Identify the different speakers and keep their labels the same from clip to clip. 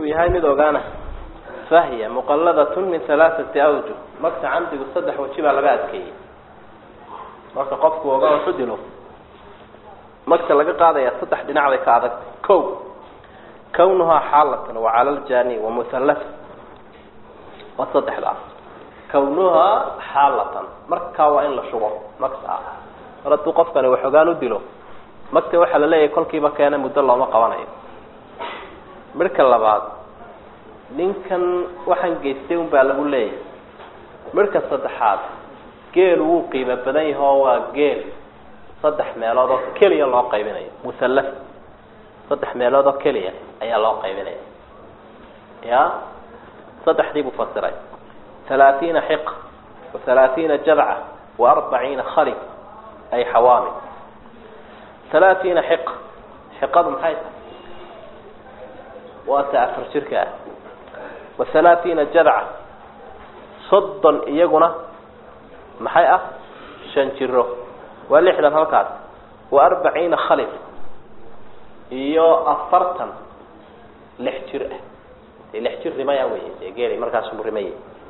Speaker 1: uu yahay mid ogaana fahya muqalladatun min halaaثati awjuh magta camdigu saddex waji baa laga adkeeyey marka qofku oga waxu dilo magta laga qaadaya saddex dhinac bay ka adagtay ko kawnuhaa xaalatan wacala ljani wamuhallata waa saddexdaas kawnuhaa xaalatan markaa waa in la shubo magta mar hadduu qofkani waxogaan u dilo magta waxaa la leeyahay kolkiiba keena muddo looma qabanayo midhka labaad ninkan waxaan geystay un baa lagu leeyahay midhka saddexaad geelu wuu qiimo badan yaho waa geel saddex meelood oo keliya loo qaybinayo musallas saddex meelood oo keliya ayaa loo qaybinaya ya saddexdii buu fasiray halaatiina xiqa wa halaatiina jadca wa arbaciina khali ay xawaami halaatiina xiqa xiqadu maxay tahay waa ta afar jirka ah wa halaatiina jadca soddon iyaguna maxay ah shan jiro waa lixdan halkaas wa arbaciina khalif iyo afartan lix jir ah dee lix jir rimaya wey dee geeli markaasuu rimaya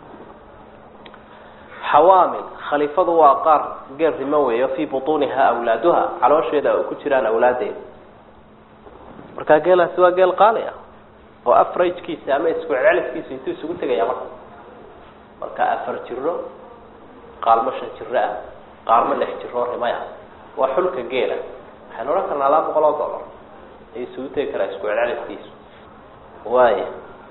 Speaker 1: xawaamil khalifadu waa qaar geel rimo weeyo fii butuuniha awlaaduha caloosheeda ay ku jiraan awlaadeeda markaa geelaasi waa geel qaali ah oo afrajkiisa ama isku celceliskiisa intuu isugu tegaya marka marka afar jiro qaalmo shan jiro ah qaalmo lix jiroo rimaya waa xulka geela waxaynu odhan karnaa laba boqol oo dollar ayuu isugu tegi karaa isku celceliskiisu waaya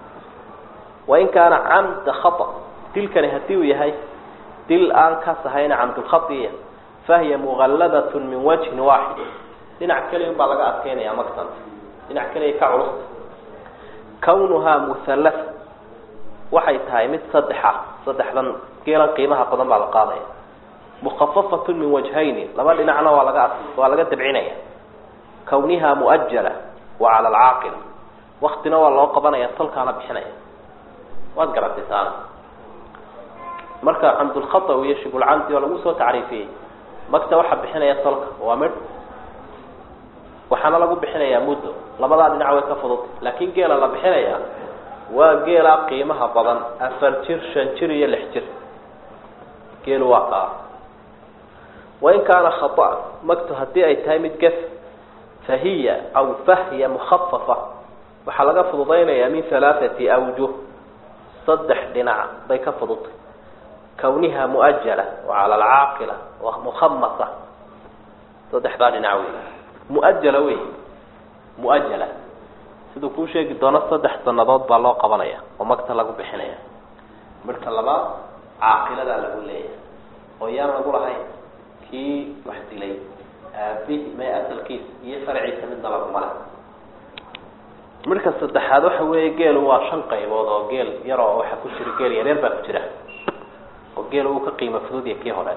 Speaker 1: wain kaana camda khata dilkani hadii uu yahay dil aan ka sahayna camdulkhaiya fahiya muqalladat min wajhin waaxid dhinac keliya un baa laga adkeynaya maktan dhinac keliya ka culusta kawnuhaa muhallasa waxay tahay mid saddexa saddexdan geelan qiimaha badan baa la qaadaya mukhafafatun min wajhayni laba dhinacna waa laga waa laga dabcinaya kawniha muajala wa cala alcaaqil waktina waa loo qabanaya tolkaana bixinaya waad garatay taana marka camdulkhata iyo shibulcamdi oo lagu soo tacriifiyey magta waxaa bixinaya tolka waa midh waxaana lagu bixinayaa muddo labadaa dhinac way ka fududtay laakin geela la bixinaya waa geela qiimaha badan afar jir shan jir iyo lix jir geelu waa kaa wain kaana khata magtu haddii ay tahay mid gef fahiya aw fahya mukhafafa waxaa laga fududaynayaa min halaathati awjuh saddex dhinac bay ka fududtay kawniha muajala wa cala alcaaqila wa mukhamasa saddexdaa dhinac wey muajala wey muajala siduu kuu sheegi doono saddex sanadood baa loo qabanaya oo magta lagu bixinaya midhka labaad caaqiladaa lagu leeyahay oo yaan lagu lahayn kii wax dilay aabihi may asalkiisa iyo farciisa midna laguma leh midhka saddexaad waxa weeye geelu waa shan qaybood oo geel yar oo waxa ku jira geel yaryar baa ku jira oo geel uu ka qiimo fududya kii hore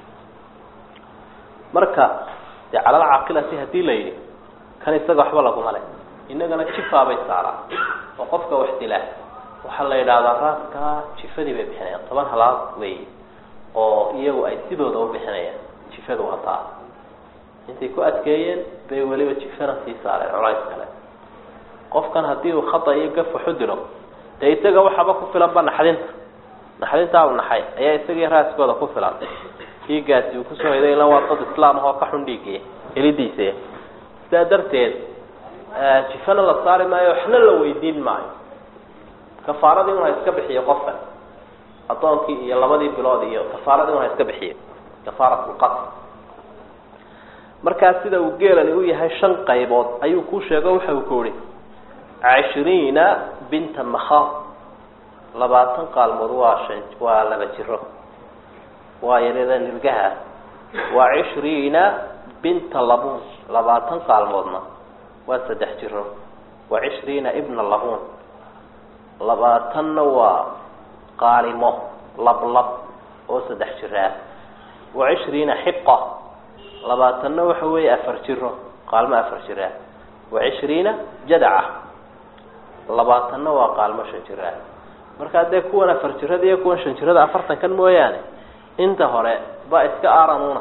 Speaker 1: marka dee calal caaqilati hadii la yidhi kan isaga waxba laguma leh inagana jifaabay saaraan oo qofka wax dilaa waxaa la yidhaahdaa raaskaa jifadii bay bixinayaan toban halaad wey oo iyagu ay sidooda u bixinayaan jifadu wataa intay ku adkeeyeen bay weliba jifana sii saareen colays kale qofkan haddii uu khata iyo gaf waxu dilo dee isaga waxaba ku filanba naxdinta naxdintaa u naxay ayaa isagii raaskooda ku filan dhiiggaasi uu kusoo hiday ila waa dad islaam ahoo ka xun dhiigii helidiisa sidaa darteed jifana la saari maayo waxna la weydiin maayo kafaaradii un ha iska bixiyo qofkan addoonkii iyo labadii bilood iyo kafaaradii un ha iska bixiyo kafaarat lqatl markaa sida uu geelani u yahay shan qaybood ayuu kuu sheego waxa uu ku ihi cishriina binta makhaab labaatan qaalmood waa shan waa laba jiro waa yaryada nirgaha waa cishriina binta labuun labaatan qaalmoodna waa saddex jiro waa cishriina ibna labuun labaatanna waa qaalimo lablab oo saddex jiraa waa cishriina xiqa labaatanna waxa weeye afar jiro qaalmo afar jiraa waa cishriina jadaca labaatanna waa qaalmo shan jiraa markaa dee kuwan afar jirada iyo kuwan shan jirada afartan kan mooyaane inta hore ba iska aranuna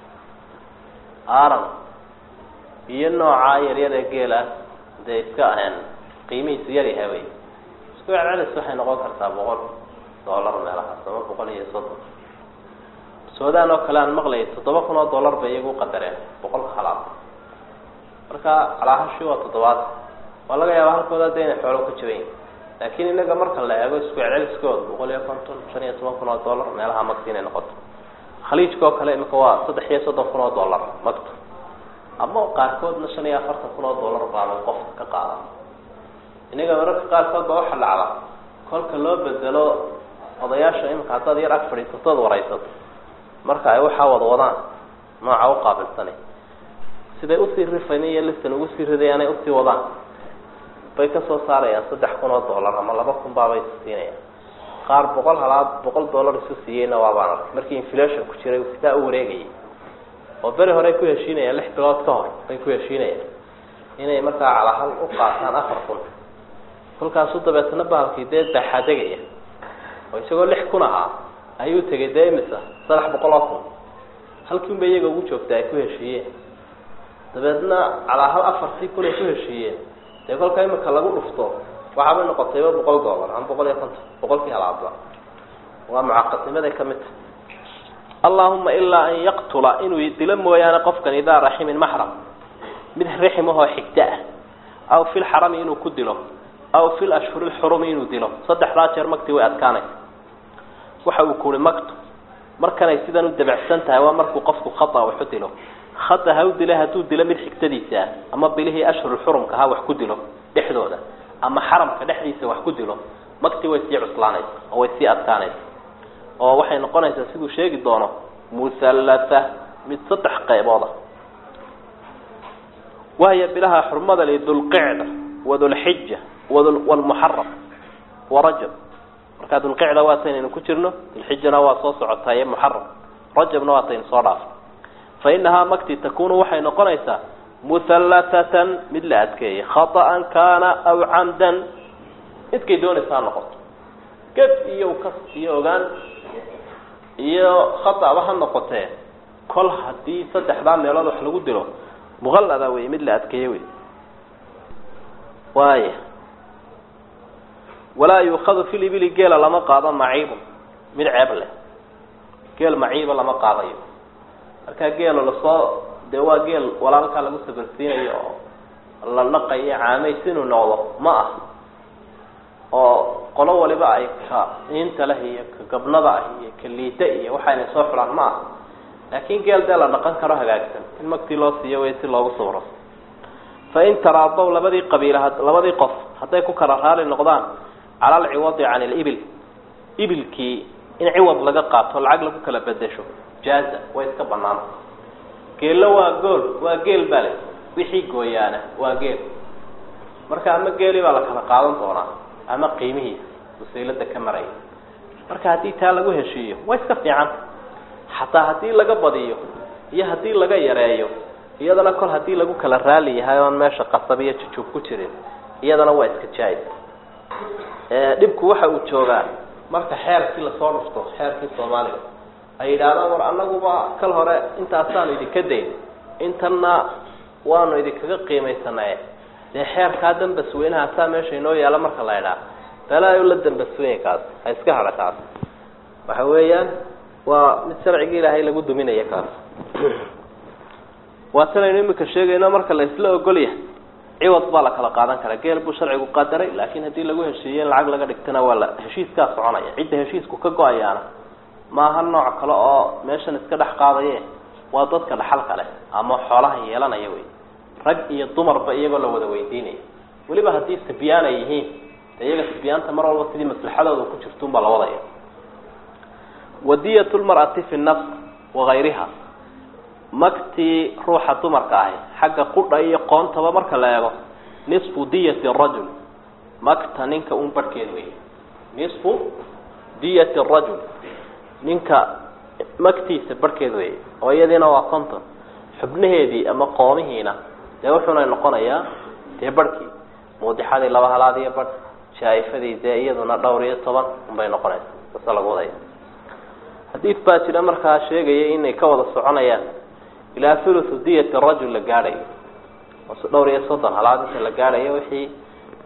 Speaker 1: aran iyo noocaa yaryada geela dee iska qiimihiisu yar yahay wey isku celcelis waxay noqon kartaa boqol dollar meelahaas ama boqol iyo soddon suudaan oo kale aan maqlayay toddoba kun oo dollar bay iyagu qadareen boqolka halaad marka calaahashi waa toddobaad waa laga yaaba halkooda de inay xoolo ka jaban yihin laakiin inaga marka la eego isku celceliskooda boqol iyo konton shan iyo toban kun oo dollar meelaha magta inay noqoto khaliijka oo kale imika waa saddex iyo soddon kun oo dollar magta ama qaarkoodna shan iyo afartan kun oo dollar baaba qofka ka qaada inaga mararka qaarkood ba waxa dhacda kolka loo bedelo odayaasha imika haddaad yar ag fadhiisatood waraysato marka ay waxaa wada wadaan nooca u qaabilsani siday usii rifayn iyo listan ugu sii ridayaanay usii wadaan bay kasoo saarayaan saddex kun oo dollar ama laba kun baabay siinayaan qaar boqol halaad boqol dollar isu siiyeyna waabaan arkay markii inflation ku jiray sidaa u wareegayay oo beri horey ku heshiinayaan lix bilood ka hor bay ku heshiinayaan inay markaa calahal u qaataan afar kun kolkaasu dabeetna bahalkii dee daxadegaya oo isagoo lix kun ahaa ayuu tegay dee imisa saddex boqol oo kun halkiin bay iyaga ugu joogta ay ku heshiiyeen dabeedna calahal afartii kun ay ku heshiiyeen dee kolka imika lagu dhufto waxaabay noqotayba boqol dollar ama boqol iyo konton boqolkii halaadba waa mucaqadnimaday kamid tahay allahuma ilaa an yaqtula inuu dilo mooyaane qofkan idaa raximin maxram mid riximahoo xigta ah aw fi lxarami inuu ku dilo aw fi lashhuri lxurumi inuu dilo saddexdaa jeer magtii way adkaanaysa waxa uu kuhi magtu markanay sidan u dabacsan tahay waa markuu qofku khata waxu dilo khata ha u dila hadduu dilo mid xigtadiisa ah ama bilihii ashhurulxurumka ha wax ku dilo dhexdooda ama xaramka dhexdiisa wax ku dilo magtii way sii cuslaanaysa oo way sii adkaanaysa oo waxay noqonaysaa siduu sheegi doono musallata mid saddex qaybooda wahiya bilaha xurmada li dulqicda wadulxija wlmuxaram warajab markaa dulqicda waataynu ku jirno dulxijana waa soo socotaa iyo muxaram rajabna waataynu soo dhaafay fa inahaa magti takunu waxay noqonaysaa muhallatatan mid la adkeeyay khaطa'an kaana aw camdan midkay doonaysa ha noqoto ged iyo kas iyo ogaan iyo khaطaba ha noqotee kol haddii saddexdaa meelood wax lagu dilo muqallada wey mid la adkeeye wey waaya walaa yuukadu fi libili geela lama qaado maciibun mid ceeb leh geel maciiba lama qaadayo markaa geelo lasoo dee waa geel walaalkaa lagu sabarsiinayo oo la naqayo caamays inuu noqdo ma ah oo qolo waliba ay ka iinta leh iyo ka gabnada ah iyo ka liita iyo waxaynay soo xulaan ma ah laakiin geel dee la dhaqan karo hagaagsan in magtii loo siiyo way si loogu sawro fain taraadow labadii qabiila labadii qof hadday ku kala raali noqdaan cala alciwadi can ilibil ibilkii in ciwad laga qaato lacag lagu kala bedesho jaaza way iska banaan geello waa gool waa geel bale wixii gooyaana waa geel marka ama geeli baa la kala qaadan doonaa ama qiimihiisa wasiilada ka maraya marka haddii taa lagu heshiiyo way iska fiicanta xataa haddii laga badiyo iyo haddii laga yareeyo iyadana kol haddii lagu kala raali yahay oon meesha qasab iyo jujuub ku jirin iyadana waa iska jaayid dhibku waxa uu joogaa marka xeerkii lasoo dhufto xeerkii soomaaliga ay yidhaahdaan war annaguba kal hore intaasaanu idinka dayn intanna waanu idinkaga qiimaysanaye dee xeerkaa dambasweynaha saa meesha inoo yaala marka la idhaa balaayo la dambaswenya kaas ha iska hadha kaas waxa weeyaan waa mid sharcigii ilaahay lagu duminaya kaas waa tanaynu imika sheegayno marka la isla ogolyahay ciwad baa la kala qaadan karaa geel buu sharcigu qadaray laakiin haddii lagu heshiiye in lacag laga dhigtana waa la heshiiskaa soconaya cidda heshiisku ka go-ayaana maaha nooc kale oo meeshan iska dhex qaadaye waa dadka dhaxal kale ama xoolaha yeelanaya wey rag iyo dumarba iyagoo la wada weydiinaya weliba haddii sibyaan ay yihiin de iyaga sibyaanta mar walba sidii maslaxadooda ku jirtuunbaa la wadaya wadiyat lmar'ati fi nafs wagayriha magtii ruuxa dumarka ahi xagga qudha iyo qoontaba marka la eego nisfu diyati rajul magta ninka un barhkeed wey nisfu diyati rajul ninka magtiisa barhkeed wey oo iyadiina waa conton xubnaheedii ama qoomihiina dee wuxuuna noqonayaa dee barhkii muudixadii laba halaad iyo barh jaa-ifadii dee iyaduna dhowr iyo toban unbay noqonaysa sase lagu wadaya xadiid baa jira markaa sheegaya inay ka wada soconayaan ilaa thuluthu diyati rajul la gaadhayo dhowr iyo soddon halaad inta la gaadhayo wixii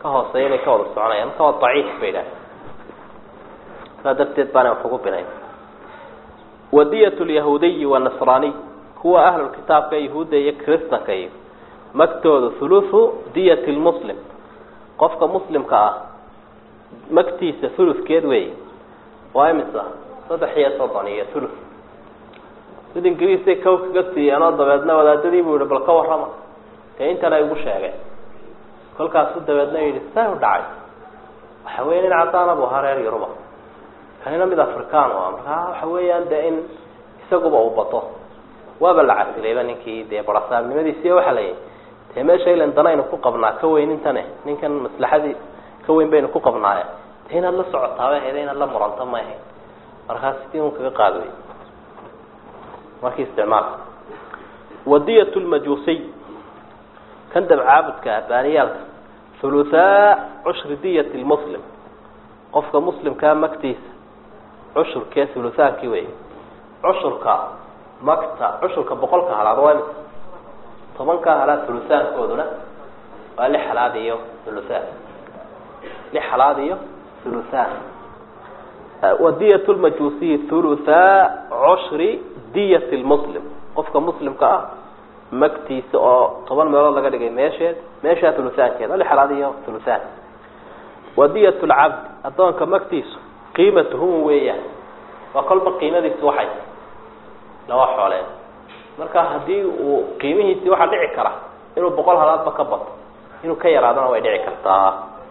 Speaker 1: ka hooseeya inay ka wada soconayaan marka waa daciif bay idhaah saa darteed baana wax ugu binayn wadiyat lyahuudiyi wanasraaniy kuwa ahlulkitaabka yahuudda iyo kristanka iyo magtooda huluthu diyat lmuslim qofka muslimka ah magtiisa huludkeed weey waa imisa saddex iyo soddon iyo thuluth mid ingiriisay kow kaga siiyeen oo dabeedna wadaadadii buu yihi bal ka warrama dee intana igu sheegeen kolkaasu dabeedna yidhi saa u dhacay waxa weya nin caddaana bu ahaa reer yuruba kanina mid african u ah markaa waxa weeyaan dee in isaguba uu bato waaba la casilayba ninkii dee barasaabnimadiisi waxa la yihi dee meesha ilan danaynu ku qabnaa ka weyn intane ninkan maslaxadii ka weyn baynu ku qabnaaye dee inaad la socotaaba heda inaad la muranto ma ahayd markaas sidii un kaga qaad wey markii isticmaalka wadiyat lmajuusiy kan dabcaabudka ah baaniyaalka huluthaa cushri diyat lmuslim qofka muslimkaa magtiisa cushurkee hulutaankii wey cushurka magta cushurka boqolka halaad waa imisa tobankaa halaad huluthaankooduna waa lix halaad iyo huluthaan lix halaad iyo huluthaan wadiyat lmajuusiyi huluthaa cushri diyat lmuslim qofka muslimka ah magtiisa oo toban meelood laga dhigay meesheed meeshaa huluthaankeeda lix halaad iyo huluthaan wadiyat lcabd addoonka magtiisu qiimatuhum weeyaan waa kolba qiimadiisu waxay laba xooleen marka haddii uu qiimihiisii waxaa dhici kara inuu boqol halaadba ka bato inuu ka yaraadona way dhici kartaa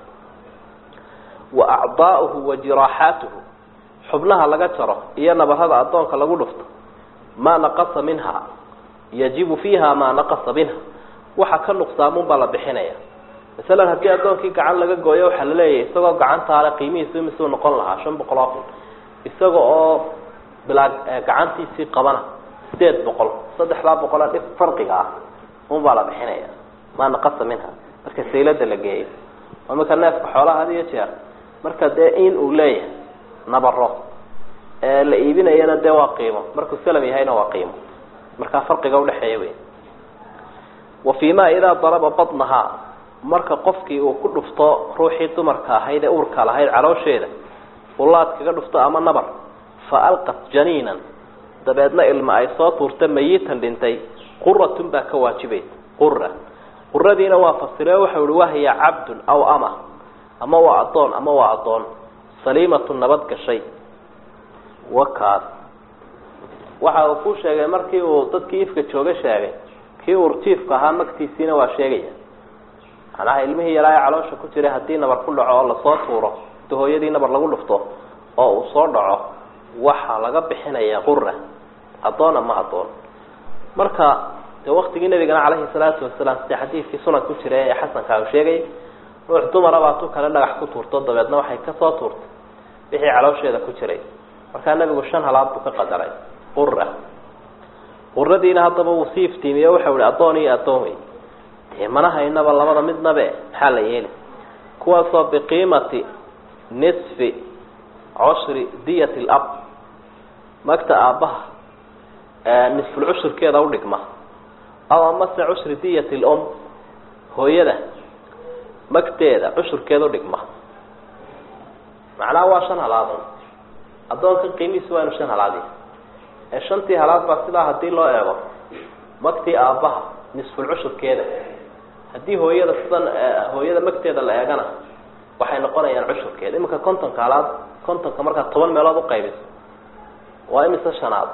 Speaker 1: wa acdaa'uhu wa jiraaxaatuhu xubnaha laga jaro iyo nabarada addoonka lagu dhufto maa naqasa minha yajibu fiiha maa naqasa minha waxa ka nuqsaamun baa la bixinaya masalan haddii addoonkii gacan laga gooyo waxaa la leeyahay isagoo gacantaale qiimihiisu imisuu noqon lahaa shan boqol oo kun isaga oo bilaa gacantiisii qabana sideed boqol saddexdaa boqola dhib farqiga ah un baa la bixinaya maa naqasa minha marka saylada la geeyo oo marka neefka xoolaha had iyo jeer marka dee in uu leeyahay nabaro ee la iibinayana dee waa qiimo markuu salam yahayna waa qiimo markaa farqiga udhexeeya wey wa fii ma idaa daraba badnahaa marka qofkii uu ku dhufto ruuxii dumarka ahayd ee uurka lahayd caloosheeda ulaad kaga dhufto ama nabar fa alqat janiinan dabeedna ilma ay soo tuurta mayitan dhintay quratun baa ka waajibaysa qura quradiina waa fasiree waxau ihi wahiya cabdun aw ama ama waa addoon ama waa addoon saliimatun nabad gashay wakaas waxa uu ku sheegay markii uu dadkii ifka jooga sheegay kii urjiifka ahaa magtiisiina waa sheegaya macnaha ilmihii yaraa ee caloosha ku jiray haddii nabar ku dhaco oo lasoo tuuro inta hooyadii nabar lagu dhufto oo uu soo dhaco waxaa laga bixinaya qura addoon ama addoon marka dee waktigii nabigana caleyhi salaatu wasalaam sida xadiidkii sunan ku jira ee xasanka uu sheegay ruux dumara baa tu kale dhagax ku tuurto dabeedna waxay kasoo tuurtay wixii caloosheeda ku jiray markaa nabigu shan halaad buu ka qadaray qura quradiina haddaba wuu sii iftiimiye waxau ihi addoon iyo addoon wey dee mana haynaba labada midnabe maxaa la yeeli kuwaasoo biqiimati nisfi cushri diyat lab magta aabbaha nisful cushurkeeda udhigma aw amase cushri diyat lum hooyada magteeda cushurkeeda udhigma macnaha waa shan halaadun addoonkan qiimihiisu waa inu shan halaadi ee shantii halaad baa sidaa haddii loo eego magtii aabbaha nisful cushurkeeda haddii hooyada sidan hooyada magteeda la eegana waxay noqonayaan cushurkeeda iminka kontonka halaad kontonka markaad toban meelood uqaybiso waa imise shanaad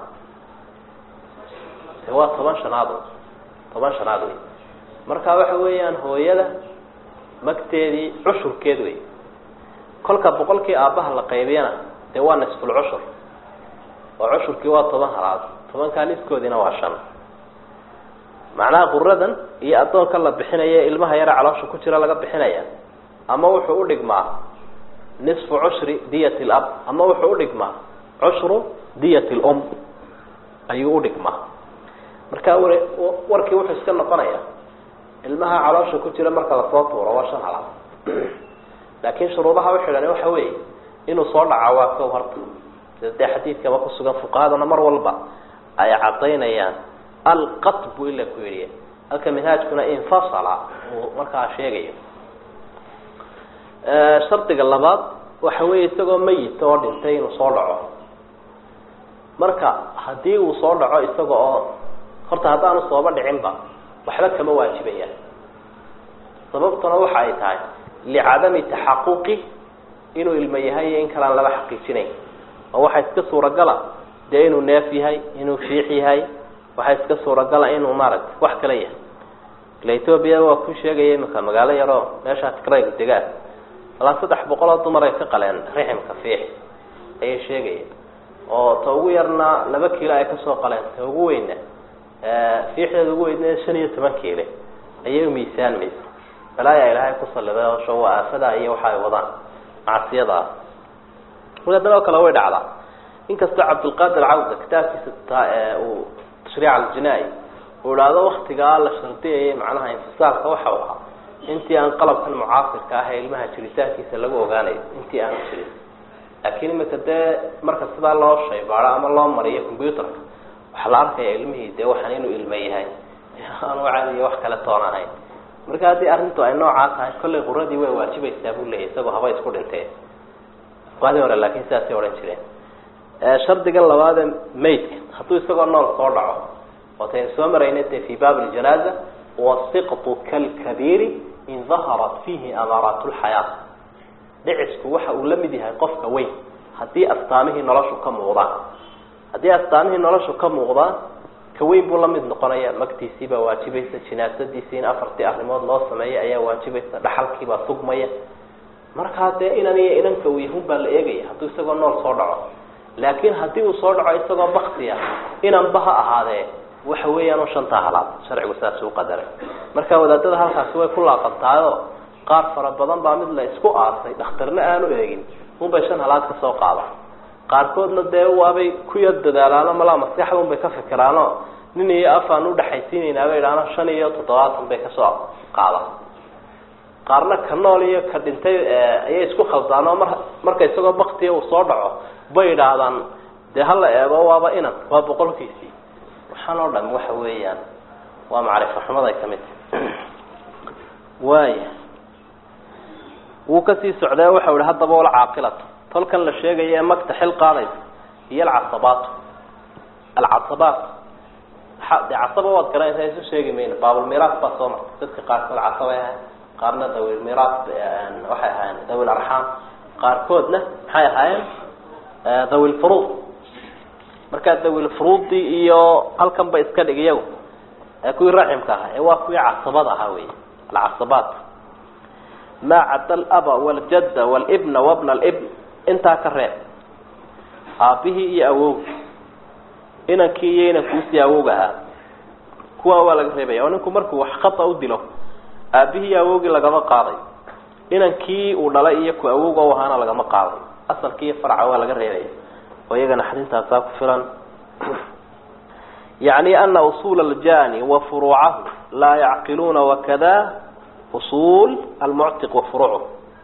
Speaker 1: waa toban shanaad toban shanaad wey marka waxa weeyaan hooyada magteedii cushurkeed wey kolka boqolkii aabbaha la qaybiyana dee waa nisful cushur oo cushurkii waa toban halaad tobankaa niskoodiina waa shan macnaha quradan iyo addoonka la bixinaya ilmaha yara caloosha ku jira laga bixinaya ama wuxuu udhigmaa nisfu cushri diyat lab ama wuxuu udhigmaa cushru diyat lum ayuu udhigmaa marka war warkii wuxuu iska noqonaya ilmaha caloosha ku jira marka lasoo tuuro waa shan halaad laakiin shuruudaha uxidhan waxa weeye inuu soo dhaca waa kow harta sida dee xadiidkaba kusugan fuqahaduna mar walba ay cadaynayaan alqat buu ila ku yidhi halka minhaajkuna infasala uu markaa sheegayo shardiga labaad waxa weeye isagoo mayit oo dhintay inuu soo dhaco marka haddii uu soo dhaco isaga oo horta haddaanu sooba dhicinba waxba kama waajibayaan sababtuna waxa ay tahay licadami taxaquqi inuu ilmo yahay iyo in kalaan laba xaqiijinayn oo waxaa iska suuragala dee inuu neef yahay inuu fiix yahay waxaa iska suuragala inuu maaragtay wax kala yahay ila ethoobia waa ku sheegaya imika magaalo yaroo meeshaa tigrayga degaa alaa saddex boqol oo dumar ay ka qaleen riximka fiix ayay sheegaya oo ta ugu yarna laba kiilo ay kasoo qaleen ta ugu weyna fiixdeeda ugu weydna shan iyo toban kiile ayay umiisaanmaysa balaayaa ilaahay ku saliday oosho waa aafada iyo waxa ay wadaan macsiyada ah wadadan oo kale way dhacdaa inkastoo cabdulqaadir cawda kitaabkiisa uu tashriic aljinaa-i uu idhaahdo waktigaa la shardiyayay macnaha infisaalka waxa u ahaa intii aan qalabkan mucaasirka ah ee ilmaha jiritaankiisa lagu ogaanayo intii aanu jirin laakiin imika dee marka sidaa loo shaybaado ama loo mariyo combyuterka waxaa la arkaya ilmihii dee waxaan inuu ilmo yahay aanu cadiyo wax kale toon ahayn marka haddii arrintu ay noocaa tahay kollay quradii way waajibaysaa buu leeyahy isagoo haba isku dhinteen waadii hore laakiin sidaasay odhan jireen shardigan labaadee maydka hadduu isagoo nool soo dhaco waataynu soo maraynay dee fi baab ljanaaza wasiqtu kalkabiiri in daharat fiihi amaaraat lxayaa dhicisku waxa uu la mid yahay qofka weyn haddii astaamihii noloshu ka muuqdaan haddii astaamihii noloshu ka muuqdaan ka weyn buu la mid noqonaya magtiisii baa waajibaysa jinaasadiisii in afartii arrimood loo sameeya ayaa waajibaysa dhaxalkiibaa sugmaya markaa dee inan iyo inanka uu yahun baa la eegaya hadduu isagoo nool soo dhaco laakiin haddii uu soo dhaco isagoo baktiya inanba ha ahaadee waxa weeyaan shantaa halaad sharcigu saas u qadaray marka wadaadada halkaasi way ku laaqantahayoo qaar fara badan baa mid la isku aasay dhakhtarna aanu eegin unbay shan halaad ka soo qaada qaarkoodna dee waabay ku yar dadaalaano malaa maskaxda unbay ka fikiraano nin iyo afaan udhaxaysiinayna bay idhaano shan iyo toddobaatan bay kasoo qaada qaarna ka nool iyo ka dhintay ayay isku khaldaanoo mar marka isagoo baktiya uu soo dhaco bay idhaahdaan dee hala eego waaba inan waa boqolkiisii waxaan oo dham waxa weeyaan waa macrifo xumaday ka mid tahy waaya wuu kasii socdee waxau ihi haddaba wal caaqilatu tolkan la sheegaya ee magta xil qaadaysa iyo alcasabaatu alcasabaat de casaba waad garanaysaa isu sheegi mayno baabulmiraas baa soo martay dadka qaarkood casabay ahayn qaarna dawilmiraas waxay ahaayeen dawil arxaam qaarkoodna maxay ahaayeen dawilfuruud markaa dawilfuruudii iyo halkan ba iska dhig iyagu kuwii raximka ahaa ee waa kuwii casabada ahaa wey alcasabaat maa cadda alaba waljadda walibna wabna alibn intaa ka reeb aabihii iyo awowgi inankii iyo inankuusii awowg ahaa kuwaa waa laga reebaya oo ninku markuu wax khata u dilo aabihii iyo awowgii lagama qaaday inankii uu dhalay iyo ku awowga u ahaana lagama qaaday asalkii iyo farca waa laga reebaya oo iyagana xadintaasaa ku filan yacni ana usuula aljani wa furuucahu laa yacqiluuna wakada usuul almuctiq wa furuucuh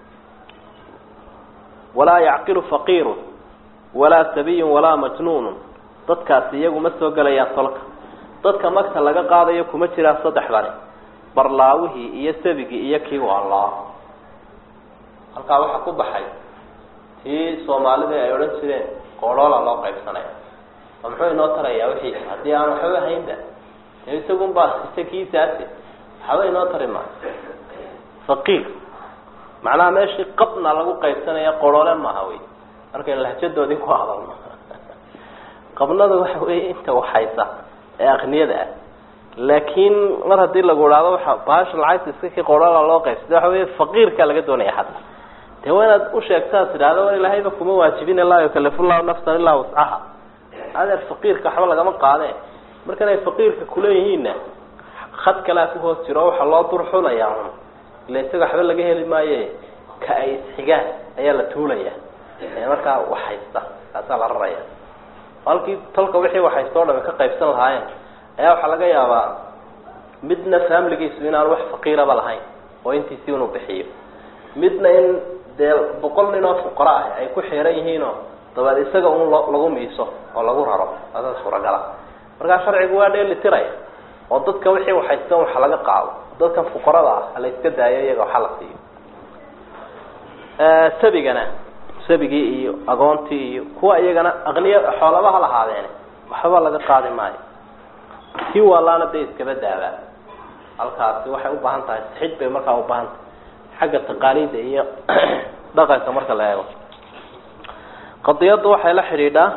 Speaker 1: walaa yacqilu faqiiru walaa sabiyun walaa majnuunu dadkaasi iyagu ma soo gelayaan tolka dadka magta laga qaadayo kuma jiraan saddexdani barlaawihii iyo sabigii iyo kii waalaa halkaa waxaa ku baxay tii soomaalidii ay odhan jireen qooloola loo qaybsanaya oo muxuu inoo tarayaa wixii haddii aan waxba haynba dee isagun baa isakiisaasi waxba inoo tari maayo faqiir macnaha meeshii qabna lagu qaybsanaya qoloole maaha wey markaynu lahjadoodii ku hadalno qabnada waxa weeye inta waxaysa ee akniyada ah laakiin mar haddii lagu idhaahdo waxa bahasha lacagta iska kii qoloola loo qaybsada waxa wey faqiirka laga doonaya xataa dee waa inaad usheegtaas idhahdo war ilaahayba kuma waajibin laa yukalifu llahu nafsan ilaa wascaha adeer faqiirka waxba lagama qaadee markan ay faqiirka kuleeyihiinna khad kalea ku hoos jiro waxaa loo durxulayaa un ila isaga waxba laga heli maaye ka ay isxigaan ayaa la tuulaya markaa waxhaysta kaasaa la raraya halkii tolka wixii waxhaysta o dhami ka qaybsan lahaayeen ayaa waxaa laga yaabaa midna faamiligiisu inaan wax faqiiraba lahayn oo intiisii unu bixiyo midna in dee boqol nin oo fuqara ah ay ku xiran yihiinoo dabeed isaga un lo lagu miiso oo lagu raro asa suuragala markaa sharcigu waa dheeli tiraya oo dadka wixii waxhaystan waxa laga qaado dadkan fuqarada ah hala iska daayo iyaga waxa la siiyo sabigana sabigii iyo agoontii iyo kuwa iyagana aqniya xoolaba ha lahaadeen waxba laga qaadi maayo kii waalaana dee iskaba daabaa halkaasi waxay u baahan tahay sixid bay markaa u baahan tahay xagga taqaaliida iyo dhaqanka marka la eego qadiyadda waxay la xidhiidhaa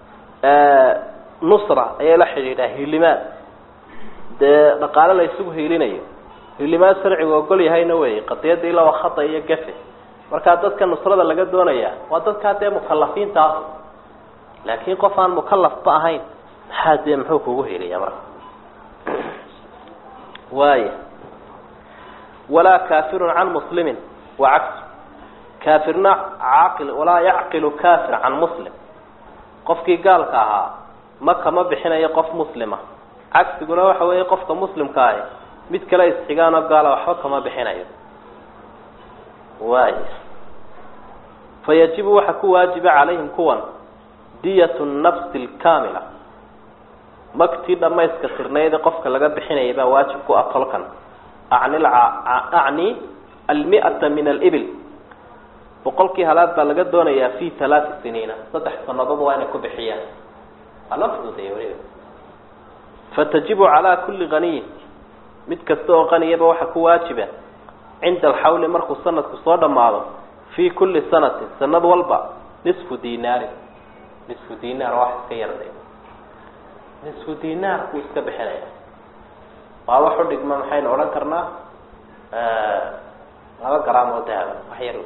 Speaker 1: nusra ayay la xidhiidhaa hilimaad dee dhaqaale la isugu hiilinayo hilimaad sharcigu ogol yahayna wey qadiyadda ilaa waa khata iyo gafe markaa dadka nusrada laga doonaya waa dadkaa dee mukalafiinta ah laakiin qof aan mukalafba ahayn maxaa dee muxuu kugu heliya marka waaya walaa kaafirun can muslimin wa cagsu kaafirna caaqil walaa yacqilu kaafir can muslim qofkii gaalka ahaa ma kama bixinayo qof muslima cagsiguna waxa weeye qofka muslimka ahi mid kale isxigaanoo gaala waxba kama bixinayo waaya fayajibu waxa ku waajiba calayhim kuwan diyat nafsi lkaamila magtii dhamayska tirnayda qofka laga bixinaya baa waajib ku ah tolkan acni acni almi'ata min alibil boqolkii halaad baa laga doonayaa fi halaati siniina saddex sanadood waa inay ku bixiyaan waa loo fududeeya weliba fatajibu calaa kulli qaniyin mid kasta oo qaniyaba waxa ku waajiba cinda alxawli markuu sanadku soo dhammaado fii kulli sanatin sanad walba nisfu dinaarin nisfu dinaar wax iska yarday nisfu dinaar kuu iska bixinaya waa wax u dhigma maxaynu odhan karnaa laba garaam oo dahaba wax yar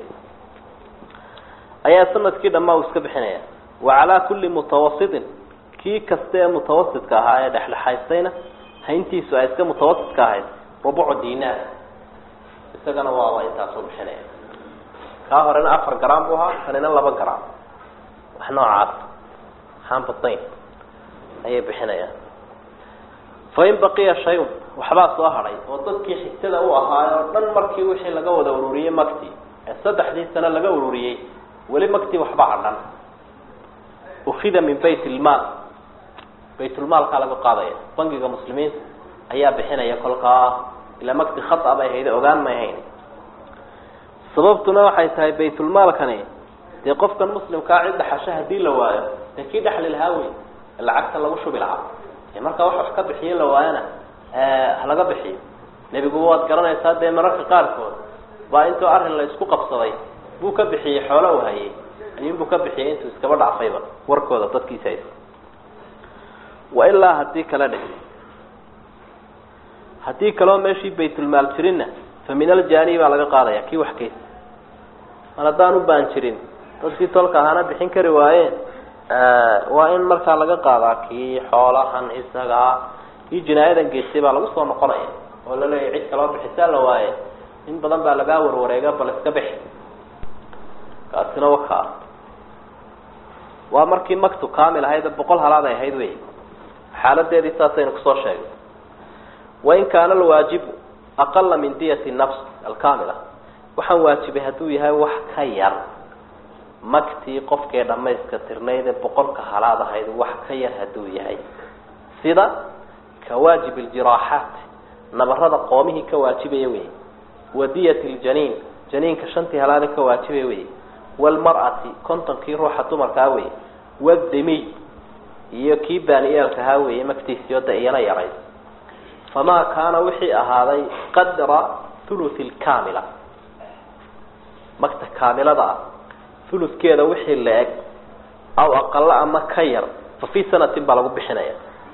Speaker 1: ayaa sanadkii dhammaa uu iska bixinaya wa calaa kulli mutawasitin kii kasta ee mutawasidka ahaa ee dhexdhexaystayna hayntiisu ay iska mutawasidka ahayd rubucu dinaar isagana waaba intaasuu bixinaya kaa horena afar garaam buu ahaa kanina laba garaam wax noocaas waxaan badnayn ayay bixinayaan fain baqiya shay-un waxbaa soo hadhay oo dadkii xigtada u ahaay oo dhan markii wixii laga wada ururiyey makti ee saddexdii sano laga ururiyey weli makti waxba hadhan ukida min bayt ilmaal baytulmaalkaa laga qaadaya bangiga muslimiinta ayaa bixinaya kolkaa ilaa makti khata bay hayda ogaan may hayn sababtuna waxay tahay baytulmaalkani dee qofkan muslimkaa cid dhaxasho hadii la waayo dee kii dhexli lahaa wey lacagta lagu shubi lahaa markaa wax wax ka bixiyo la waayana halaga bixiyo nebigu waad garanaysaa dee mararka qaarkood baa intuu arrin la isku qabsaday buu ka bixiyey xoolo u hayay ayuunbuu ka bixiyay intuu iskaba dhaafayba warkooda dadkiisa hays wa ilaa hadii kale dhe haddii kaleo meeshii baytulmaal jirinna fa min aljani baa laga qaadaya kii wax keysa mar haddaan u baan jirin dadkii tolka ahaana bixin kari waayeen waa in markaa laga qaadaa kii xoolahan isagaa kii jinaayadan geystay baa lagu soo noqonaya oo la leeyahy cid kaloo bixisaa la waaye in badan baa lagaa warwareega bal iska bixi kaasina wakaa waa markii maktu kamil ahayd boqol halaad ay ahayd wey xaaladeedii saasaynu kusoo sheegay wain kaana alwaajibu aqala min diyati nafs alkamila waxaan waajibay hadduu yahay wax ka yar maktii qofkee dhamayska tirnaydee boqolka halaad ahayd wax ka yar hadduu yahay sida ka waajib ljiraaxaat nabarada qoomihii ka waajibaya wey wa diyat ljaniin janiinka shantii halaada ka waajibaya wey wlmar'ati kontonkii ruuxa dumarkaa wey wadimiy iyo kii baaniyeelkahaa weeye maktiisio da iyana yarayd famaa kaana wixii ahaaday qadra thuluthi lkamila makta kaamilada ah thuluthkeeda wixii la eg aw aqalo ama ka yar fa fii sanatin baa lagu bixinaya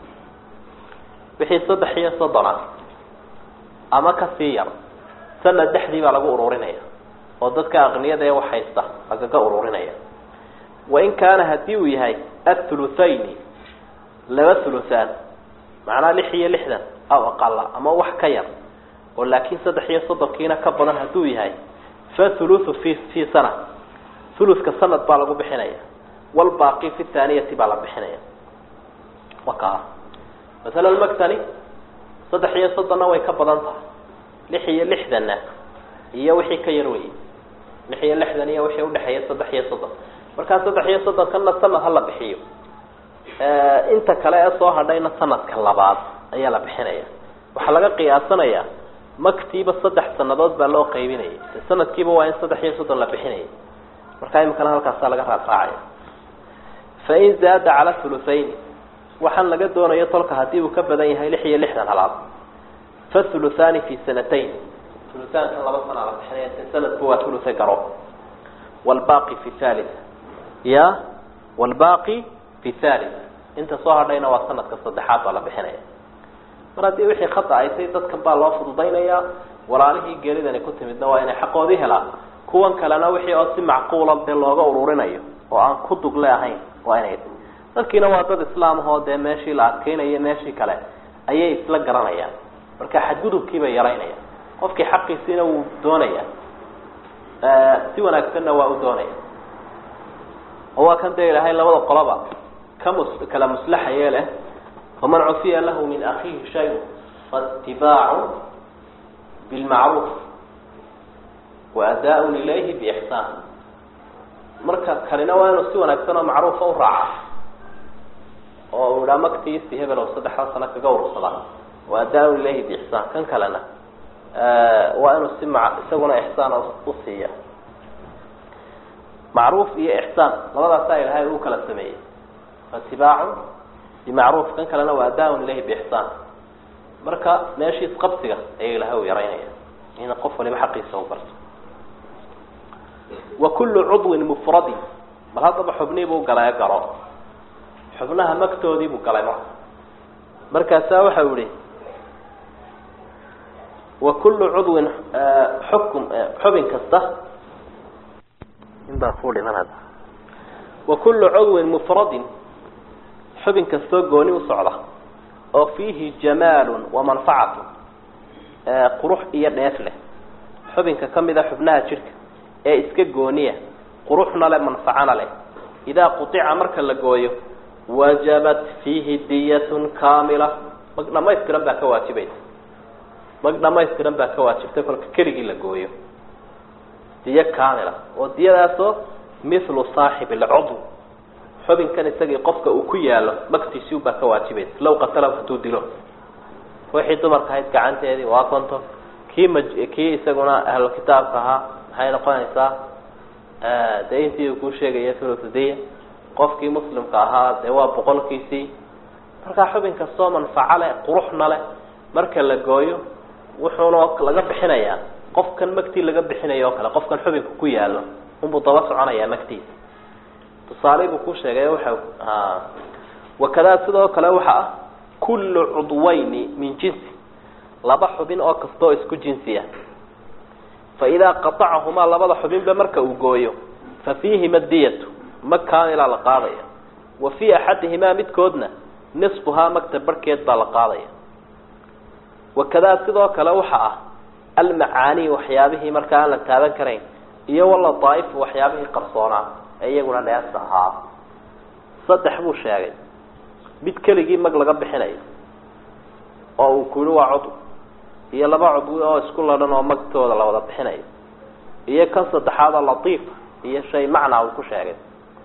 Speaker 1: wixii saddex iyo soddon ah ama kasii yar sanad dhexdii baa lagu ururinaya oo dadka aqniyada ee wax haysta lagaga ururinaya wain kaana hadii uu yahay athuluthayni laba thuluthaan macnaa lix iyo lixdan aw aqala ama wax ka yar oo laakiin saddex iyo soddonkiina ka badan hadduu yahay fa thuluthu fi fii sana thuluthka sanad baa lagu bixinaya walbaaqi fi thaaniyati baa la bixinaya wakaa masalan maktani saddex iyo soddonna way ka badan tahay lix iyo lixdanna iyo wixii ka yar wey lix iyo lixdan iyo wixii udhexeeya saddex iyo soddon markaa saddex iyo soddon kana sanad hala bixiyo inta kale ee soo hadhayna sanadka labaad ayaa la bixinaya waxaa laga qiyaasanayaa maktiiba saddex sanadood baa loo qaybinayay de sanadkiiba waa in saddex iyo soddon la bixinayay markaa imikana halkaasaa laga raaraacaya fain zaada cala huluthayn waxaan laga doonayo tolka haddii uu ka badan yahay lix iyo lixdan halaad fa huluthaani fi sanatayn huluthaankan laba sanaa la bixinaya de sanadku waa hulutha garo wlbaqi fi thalith ya wlbaqi fi thalith inta soo hadhayna waa sanadka saddexaad baa la bixinaya mar haddii wixii khata ay tay dadkan baa loo fududaynayaa walaalihii geeridani ku timidna waa inay xaqoodii helaan kuwan kalena wixii oo si macquula dee looga ururinayo oo aan ku dugle ahayn waa inay dadkiina waa dad islaam ahoo dee meeshii la adkeynayo meeshii kale ayay isla garanayaan marka xadgudubkii bay yaraynayaan qofkii xaqiisiina wuu doonaya si wanaagsanna waa u doonaya oo waa kan dee ilaahay labada qoloba ka mus kala muslaxaye leh faman cufiya lahu min akiihi shay faatibaacu bilmacruuf wa adaa-un ilayhi biixsaan marka kanina waa inuu si wanaagsan oo macruufa u raaca oo uu idhaa maktiisi hebel oo saddexda sano kaga urursada wa adaa-un ilayhi biixsaan kan kalena waa inuu si ma isaguna ixsaan u siiya macruuf iyo ixsaan labadaasaa ilahay uu kala sameeyey faatibaacun bimacruuf kan kalena waa adaa-un ilayhi biixsaan marka meeshii isqabsiga ayaa ilahay u yaraynaya in qof waliba xaqiisa u barto wa kullu cudwin mufradin bal haddaba xubnii buu galay garo xubnaha magtoodii buu galay marka markaasaa waxau yihi wa kullu cudwin xukum xubin kasta inbaa ku dhiman hadda wa kullu cudwin mufradin xubin kastoo gooni u socda oo fiihi jamaalun wa manfacatu qurux iyo dheef leh xubinka kamid a xubnaha jidhka ee iska gooniya quruxna leh manfacana leh idaa qutica marka la gooyo wajabat fiihi diyatun kaamila mag dhamaystiran baa ka waajibaysa mag dhamaystiran baa ka waajibtay kolka keligii la gooyo diyo kaamila oo diyadaasoo mithlu saaxib alcudw xubinkan isagii qofka uu ku yaalo magtiisii baa ka waajibaysa law qatalahu hadduu dilo ruuxii dumarka ahayd gacanteedii waa konton kii ma kii isaguna ahlu kitaabka ahaa maxay noqonaysaa dee intii uu kuu sheegaya thuluthdiya qofkii muslimka ahaa dee waa boqolkiisii markaa xubin kastoo manfaco leh quruxna leh marka la gooyo wuxuuna laga bixinayaa qofkan magtii laga bixinayo oo kale qofkan xubinka ku yaalo unbuu daba soconayaa magtiisa tusaale buu ku sheegay waxa wakadaa sidoo kale waxa ah kullu cudwayni min jinsi laba xubin oo kasta oo isku jinsiya fa idaa qatacahumaa labada xubinba marka uu gooyo fa fiihima diyatu mag kaamilaa la qaadaya wa fii axadihimaa midkoodna nisfuhaa magta barhkeed baa la qaadaya wakadaa sidoo kale waxa ah almacaani waxyaabihii markaa aan la taaban karayn iyo waladaa'ifu waxyaabihii qarsoonaa ee iyaguna dheesta ahaa saddex buu sheegay mid keligii mag laga bixinayo oo uu ku yihi waa cudw iyo laba cudwi oo isku ladhan oo magtooda la wada bixinayo iyo kan saddexaadoo latiifa iyo shay macnaa uu ku sheegay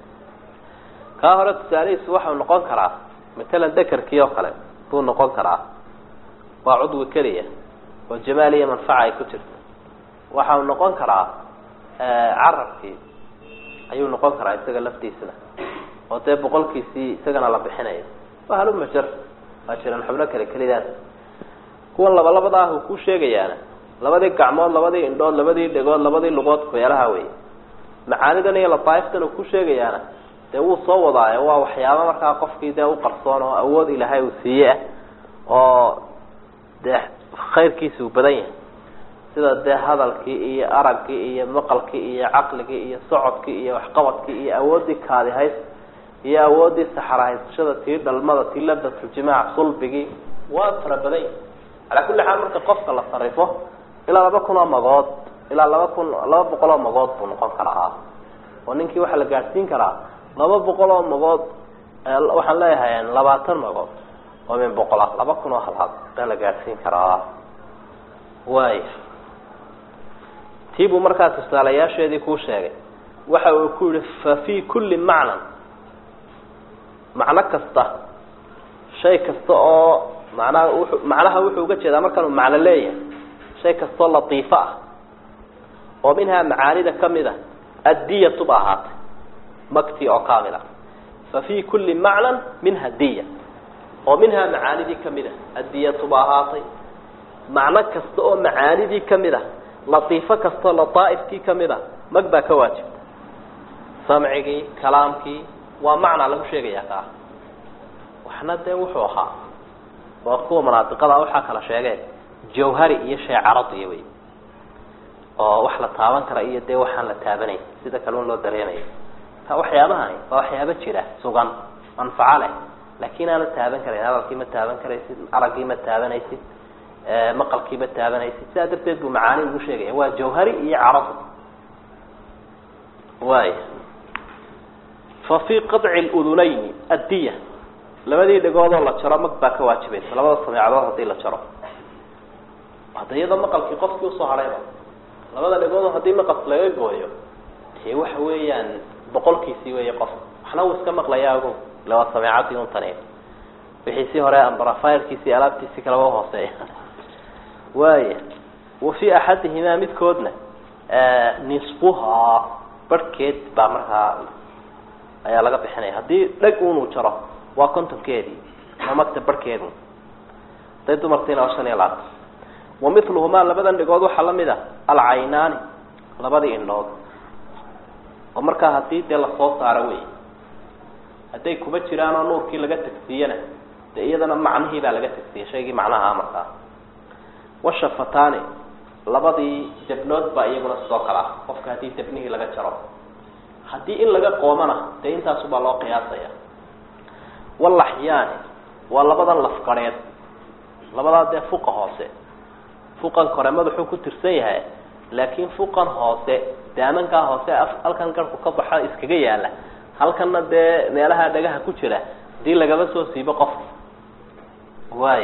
Speaker 1: kaa hore tusaalihiisu waxau noqon karaa matalan dekerkii oo kale buu noqon karaa waa cudwi keliya oo jamaal iyo manfaca ay ku jirto waxau noqon karaa carabkii ayuu noqon karaa isaga laftiisana oo dee boqolkiisii isagana la bixinayo waa halumajar waa jiraan xubno kale kelidaas kuwan laba labada ah uu ku sheegayaana labadii gacmood labadii indhood labadii dhegood labadii lugood meelaha wey macaanidan iyo lataaiftan uu ku sheegayaana dee wuu soo wadaayo waa waxyaaba markaa qofkii dee u qarsoon oo awood ilaahay uu siiye ah oo dee khayrkiisa uu badan yahay sida dee hadalkii iyo araggii iyo maqalkii iyo caqligii iyo socodkii iyo waxqabadkii iyo awooddii kaadihays iyo awooddii saxarahaysashada tii dhalmada tii ladatuljimac sulbigii waa fara badan yahi calaa kulli xaal marka qofka la sarifo ilaa laba kun oo magood ilaa laba kun laba boqol oo magood buu noqon karaa oo ninkii waxaa la gaadhsiin karaa laba boqol oo magood waxaan leeyahay labaatan magood oo min boqol ah laba kun oo halaad baa la gaadhsiin karaa waaya tii buu markaa tusaalayaasheedii kuu sheegay waxa uu ku yihi fa fii kulli macnan macno kasta shay kasta oo macnaha wuxuu macnaha wuxuu uga jeedaa markaan uu macno leeyahay shay kastoo latiifo ah oo minhaa macaanida kamid a addiyatu ba ahaatay makti oo kaamila fa fii kulli macnan minha diya oo minhaa macaanidii kamid a addiyatu ba ahaatay macno kasta oo macaanidii kamid a latiifo kastoo lataaifkii kamid a mag baa ka waajibta samcigii kalaamkii waa macnaa lagu sheegaya kaa waxna dee wuxuu ahaa waa kuwa manaadiqada waxaa kala sheegeen jawhari iyo shay caradiya wey oo wax la taaban kara iyo dee waxaan la taabanay sida kalun loo dareenayo ta waxyaabahani waa waxyaabo jira sugan manfaco leh laakin aana taaban karayn hadalkii ma taaban karaysid araggii ma taabanaysid maqalkii ma taabanaysid sidaa darteed buu macaani ugu sheegaya waa jawhari iyo caradi waay fa fii qaطci ludunayni addiya labadii dhegoodoo la jaro mag baa ka waajibaysa labada sameecadood hadii la jaro hadda iyadoo maqalkii qofkii usoo hadhayba labada dhegoodoo haddii maqalka laga gooyo dee waxa weeyaan boqolkiisii weeye qof waxna uu iska maqlayaa ogo ila waa sameecadii un tani wixiisii hore ambarafirkiisii alaabtiisii kalaba hooseeya waaya wa fii axadihimaa midkoodna nisbuhaa barhkeed baa markaa ayaa laga bixinaya haddii dheg unuu jaro waa kontonkeedii ama magta barhkeedu haday dumartiina waa shan iyo labaatan wa miluhumaa labadan dhigood waxaa lamid a alcaynaani labadii indhood oo markaa hadii dee lasoo saaro wey hadday kuma jiraan oo nuurkii laga tagsiiyana dee iyadana macnihii baa laga tagsiiyey shaygii macnaha markaa washafataani labadii jabnood baa iyaguna sidoo kale ah qofka haddii jabnihii laga jaro haddii in laga qoomana dee intaasubaa loo qiyaasaya walaxyaani waa labadan lafqareed labadaa dee fuqa hoose fuqan kore madaxuu ku tirsan yahay laakiin fuqan hoose daamankaa hoose halkan garhku ka baxa iskaga yaala halkanna dee meelaha dhagaha ku jira hadii lagaba soo siibo qofka waay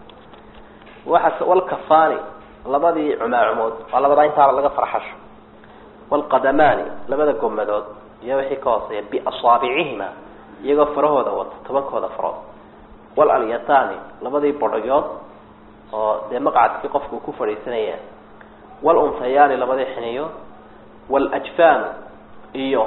Speaker 1: waa walkafaani labadii cumaacumood waa labadaa intaaba laga farxasho walqadamaani labada gomadood iyo wixii ka hooseeya biasaabicihima iyagoo farahooda wata tobankooda farood walalyataani labadii bodhayood oo dee maqcadkii qofku ku fadhiisanaya walunhayaani labadii xiniyood waljfaanu iyo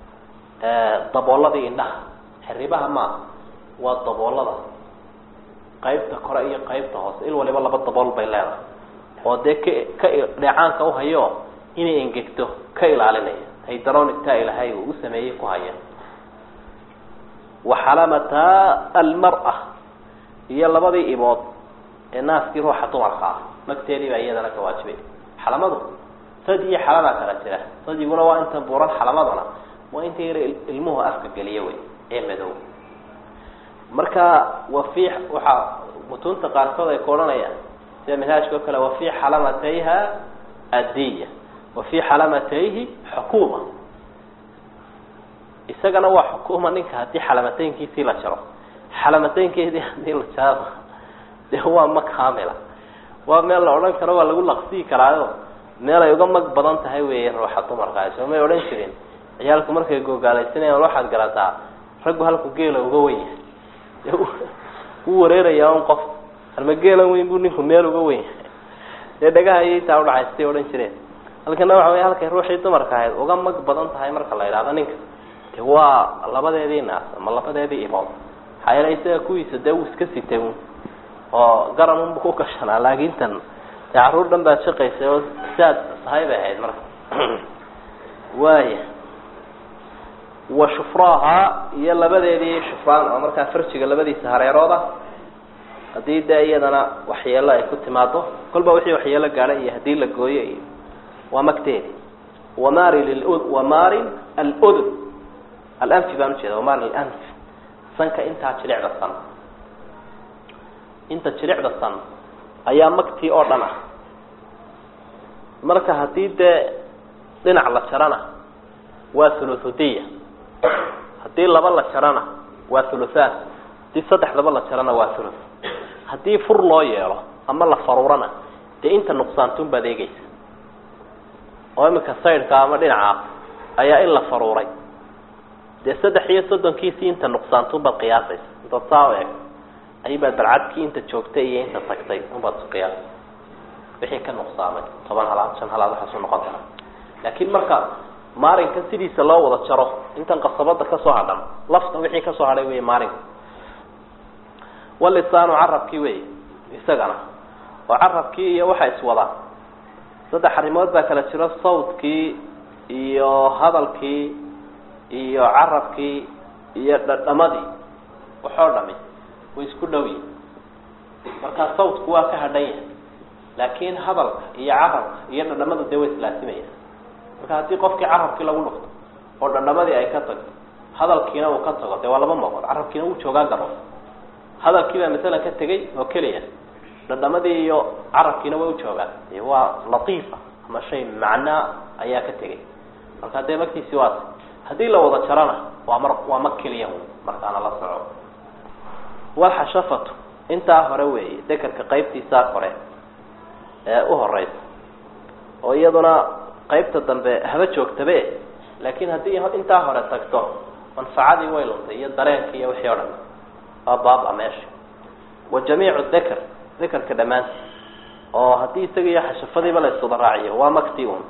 Speaker 1: dabooladii indhaha xiribaha maaha waa daboolada qaybta kore iyo qaybta hoose il waliba laba dabool bay leedahay oo dee ka ka dheecaanka uhayo inay engegto ka ilaalinaya haydaroonigtaa ilahay uu u sameeyey ku haya waxalamata almar-a iyo labadii ibood ee naaskii ruuxa dumarka ah magteedii baa iyadana ka waajibay xalamadu sad iyo xalamaa kala jira sadiguna waa inta buuran xalamaduna waa inta yar ilmuhu afka geliya wey ee madow marka wafi waxaa mutuunta qaarkood ay ku odhanayaan sida minhaajka oo kale wafi xalamatayha addiya wafi xalamatayhi xukuuma isagana waa xukuuma ninka haddii xalamateynkiisii la jaro xalamateynkeedii hadii la jaro dee waa mag kaamila waa meel la odhan karo waa lagu laqsii karaayo meel ay uga mag badan tahay wey ruuxa dumarkaa soo may odhan jirin ciyaalku markay googaalaysanayaan waxaad garataa raggu halku geela uga wen yahay de wuu wareerayaa un qof halma geelan weyn buu ninku meel uga wen yahay dee dhagaha iyo intaa udhacaystay odhan jireen halkana waxa wey halkay ruuxii dumarka ahayd uga mag badan tahay marka la idhahdo ninka de waa labadeedii naas ama labadeedii ibood maxaa yeele isaga kuwiisa dee wuu iska sitay un oo garan unbu ku gashanaa laakin tan dee carruur dhan baad shaqaysay oo saad sahay bay ahayd marka waaya wa shufraaha iyo labadeedii shufraan oo markaa farjiga labadiisa hareerooda haddii dee iyadana waxyeelo ay ku timaado kolba wixii waxyeelo gaadha iyo haddii la gooyo iyo waa magteedi wamari lilud wamarin aludun alanfi baan ujeeda wamari alanf sanka intaa jilicda san inta jilicda san ayaa magtii oo dhan ah marka haddii dee dhinac la jarana waa thuluthudiya haddii laba la jarana waa thuluthaan haddii saddexdaba la jarana waa thuluth haddii fur loo yeelo ama la faruurana dee inta nuqsaantun baad eegeysa oo imika saydhka ama dhinaca ayaa in la faruuray dee saddex iyo soddonkiisii inta nuqsaantun baad qiyaasaysa intaad saa u eeg aybaad balcadkii inta joogtay iyo inta tagtay unbaad isu qiyaasay wixii ka nuqsaamay toban halaad shan halaad waxaasuu noqon karaa laakiin marka maarinka sidiisa loo wada jaro intan qasabada kasoo hadhan lafta wixii kasoo hadhay wey maarinka walisaanu carabkii wey isagana oo carabkii iyo waxa iswadaan saddex arrimood baa kala jiro sawdkii iyo hadalkii iyo carabkii iyo dhadhamadii waxoo dhami way isku dhow yihin markaa sawdku waa ka hadhan yahay laakiin hadalka iyo carabka iyo dhadhamada dee way islaasimaya marka haddii qofkii carabkii lagu dhufto oo dhadhamadii ay ka tagto hadalkiina uu ka tago dee waa laba mooqood carabkiina wuu joogaa garo hadalkii baa masalan ka tegay oo keliya dhadhamadii iyo carabkiina way ujoogaan waa latiifa ama shay macnaa ayaa ka tegay marka dee magtiisi waas haddii la wada jarana waa mar waa mag keliya markaana la soco walxashafatu intaa hore weeye dekerka qaybtiisaa hore ee u horeysa oo iyaduna qaybta dambe haba joogtabe laakiin haddii intaa hore tagto manfacadii way luntay iyo dareenkii iyo wixii o dhan waa baaba meesha wa jamiicu deker dekerka dhammaanti oo haddii isaga iyo xashafadiiba la iswada raaciyo waa makti un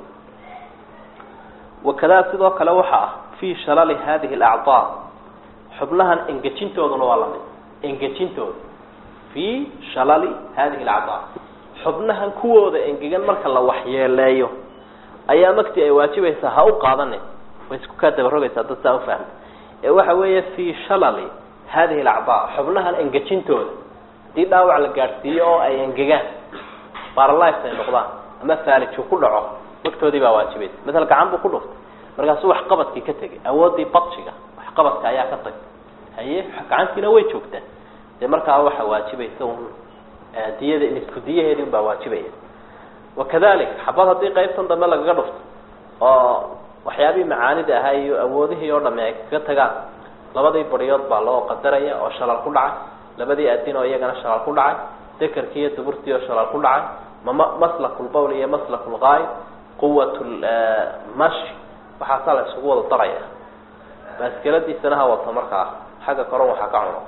Speaker 1: wakadaa sidoo kale waxa ah fii shalali hadihi alacdaa xubnahan engejintooduna waa lamid engejintooda fii shalali hadihi alacdaa xubnahan kuwooda engegan marka la waxyeeleeyo ayaa makti ay waajibaysaa ha u qaadanin way isku kaa dabarogaysaa dad saa ufahma ee waxa weeye fii shalali hadihi alacdaa xubnahan engejintooda haddii dhaawac la gaadhsiiyo oo ay engegaan baralife ay noqdaan ama faaliju ku dhaco magtoodii baa waajibaysa masala gacan buu ku dhuftay markaasuu waxqabadkii ka tegay awoodii badshiga waxqabadka ayaa ka tagtay haye gacantiina way joogtaa dee markaa waxa waajibaysa un diyada isku diyaheedii unbaa waajibaya wakadalik xabad haddii qaybtan dambe lagaga dhufto oo waxyaabihii macaanida ahaa iyo awoodihii oo dhami ay kaga tagaan labadii bariyood baa loo qadaraya oo shalal ku dhacay labadii adin oo iyagana shalal ku dhacay dekerkii iyo duburtii oo shalal ku dhacay mama maslakulbawl iyo maslakulgaayb quwat mashi waxaasaa la isugu wada daraya baaskeladiisana ha wato markaa xagga koran waxaa ka cuno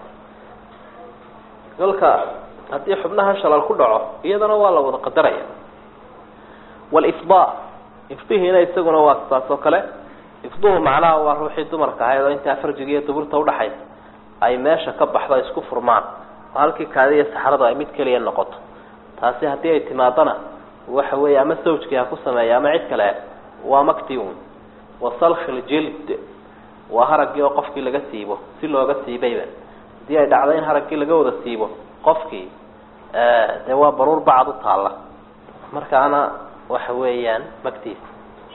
Speaker 1: kolka haddii xubnaha shalal ku dhaco iyadana waa la wada qadaraya walifdaa ifdihiina isaguna waa saas oo kale ifduhu macnaha waa ruuxii dumarka ahayd oo intaa farjiga iyo duburta udhaxaysa ay meesha ka baxdo isku furmaan oo halkii kaadi iyo saxradu ay mid keliya noqoto taasi haddii ay timaadana waxa weeye ama sawjkii ha ku sameeya ama cid kale waa makti un wa salkhi ljild waa haraggii oo qofkii laga siibo si looga siibayba haddii ay dhacdo in haraggii laga wada siibo qofkii dee waa baruur bacad u taalla markaana waxa weeyaan maktiisa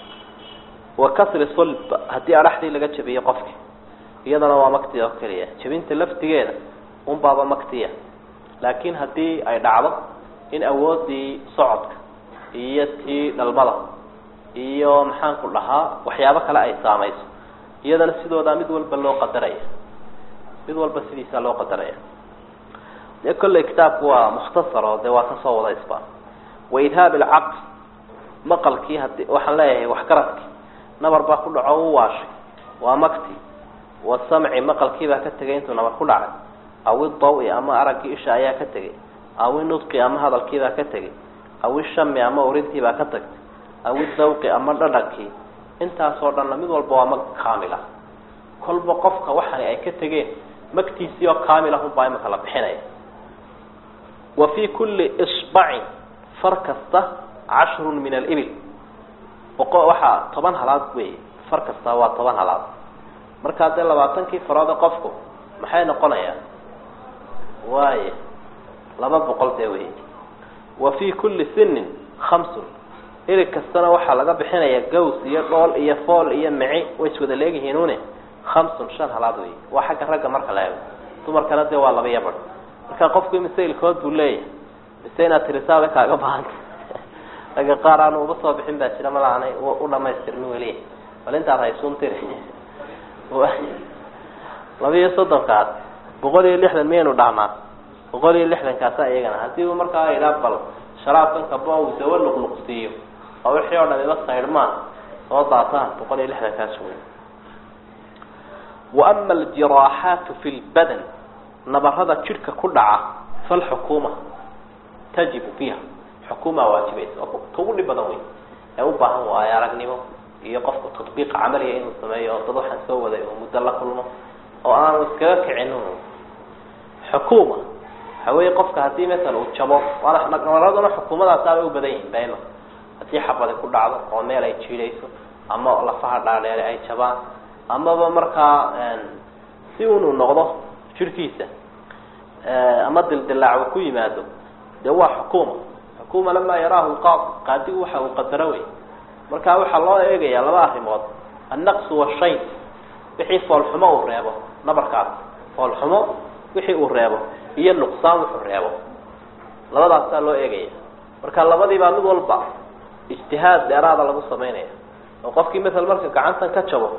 Speaker 1: wa kasri sulb haddii adhaxdii laga jabiyo qofki iyadana waa makti oo keliya jabinta laftigeeda unbaaba maktiya laakiin haddii ay dhacdo in awoodii socodka iyo tii dhalmada iyo maxaanku dhahaa waxyaabo kale ay saamayso iyadana sidoodaa mid walba loo qadaraya mid walba sidiisaa loo qadaraya dee kolley kitaabku waa mukhtasar oo dee waa kasoo wada isba wa idhaab alcaql maqalkii hadi waxaan leeyahay waxgaradki nabar baa ku dhaco u waashay waa makti wasamci maqalkiibaa ka tegay intuu nabar ku dhacay aw idawi ama araggii isha ayaa ka tegay aw inudqi ama hadalkiibaa ka tegay aw ishami ama urintiibaa ka tagtay aw idawqi ama dhadhankii intaasoo dhanna mid walba waa mag kaamil ah kolba qofka waxani ay ka tegeen magtiisii oo kaamil ah unbaa imaka la bixinaya wa fii kulli isbacin far kasta cashrun min alibil boqo waxaa toban halaad wey far kasta waa toban halaad markaa dee labaatankii faroode qofku maxay noqonayaan waaya laba boqol dee wey wa fii kulli sinin khamsun ilig kastana waxaa laga bixinaya gaws iyo dhool iyo fool iyo mici way iswada leegyihiinune khamsun shan halaad wey waa xagga ragga marka la eego dumarkana dee waa laba iyo bar marka qofku imise ilkood buu leeyahay mise inaad tirisaaba kaaga bahanta ragga qaar aanu uba soo bixin baa jira mala aanay u dhamaystirmi weli bal intaad haysuun tiri laba iyo soddonkaas boqol iyo lixdan miyaynu dhahnaa boqol iyo lixdankaasa iyagana haddii uu markaa idhaa bal sharaabkan kaba uu dawa luqluqsiiyo oo wixii oo dham iba saydhmaan soo daataan boqol iyo lixdankaas wey wa ama aljiraaxaatu fi lbadan nabarada jidhka ku dhaca falxukuuma tajibu fiiha xukuumaa waajibaysa oo ta ugu dhib badan wey ee u baahan waayo aragnimo iyo qofka tatbiiq camaliya inuu sameeyo oo dad waxaan soo waday oo muddo la kulmo oo aanu iskaga kicin xukuuma waxa weeye qofka haddii masala uu jabo nabaraduna xukuumadaasaabay u badan yihin dayma haddii xabadi ku dhacdo oo meel ay jiidayso ama lafaha dhaadheere ay jabaan amaba markaa si unuu noqdo jirhkiisa ama dildilaac uu ku yimaado dee waa xukuuma xukuuma lamaa yaraahu lqaadi qaadigu waxa uu qadaro wey marka waxaa loo eegayaa laba arrimood annaqsu washayn wixii foolxumo uu reebo nabarkaas foolxumo wixii uu reebo iyo nuqsaan wuxuu reebo labadaasaa loo eegaya marka labadiibaa mid walba ijtihaad dheeraada lagu samaynaya oo qofkii masel marka gacantan ka jabo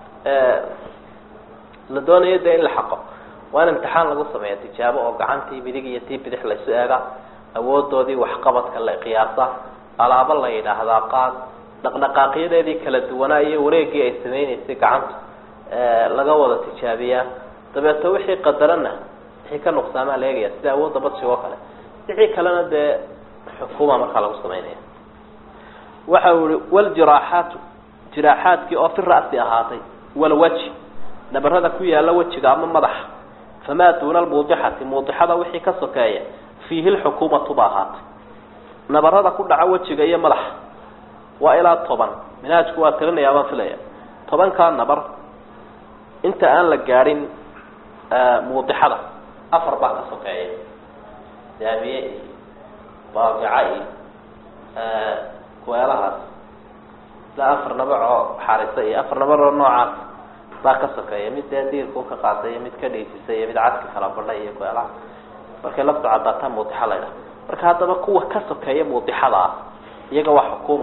Speaker 1: la doonayo dee in la xaqo waa in imtixaan lagu sameeya tijaabo oo gacantii midig iyo tii bidix laysu eega awoodoodii waxqabadka la qiyaasa alaabo la yidhaahdaa qaad dhaqdhaqaaqyadeedii kala duwanaa iyo wareegii ay samaynaysay gacanta laga wada tijaabiyaa dabeeto wixii qadarana wixii ka nuqsaamaa la eegaya sida awoodda badshig oo kale wixii kalena dee xukuuma markaa lagu samaynaya waxa uu ihi waljiraaxaatu jiraaxaadkii oo fi ra'si ahaatay walwaji nabarada ku yaala wejiga ama madaxa famaa duuna almuudixati muudixada wixii ka sokeeya fiihi lxukuumatu ba ahaatay nabarada ku dhaca wejiga iyo madaxa waa ilaa toban minhaajku waa tirinayaa baan filaya tobankaa nabar inta aan la gaadhin muudixada afar baa ka sokeeya daamiye iyo baabica iyo kuweelahaas ilaa afar nabar oo xarisa iyo afar nabar oo noocaas baa ka sokeeya mid dee diirkuu ka qaatay iyo mid ka dhiisisay iyo mid cadka kala badha iyo kuweelaha markay laftu cadaataa muudixa la ydhaha marka haddaba kuwa ka sokeeya muudixada ah iyaga waa xukuuma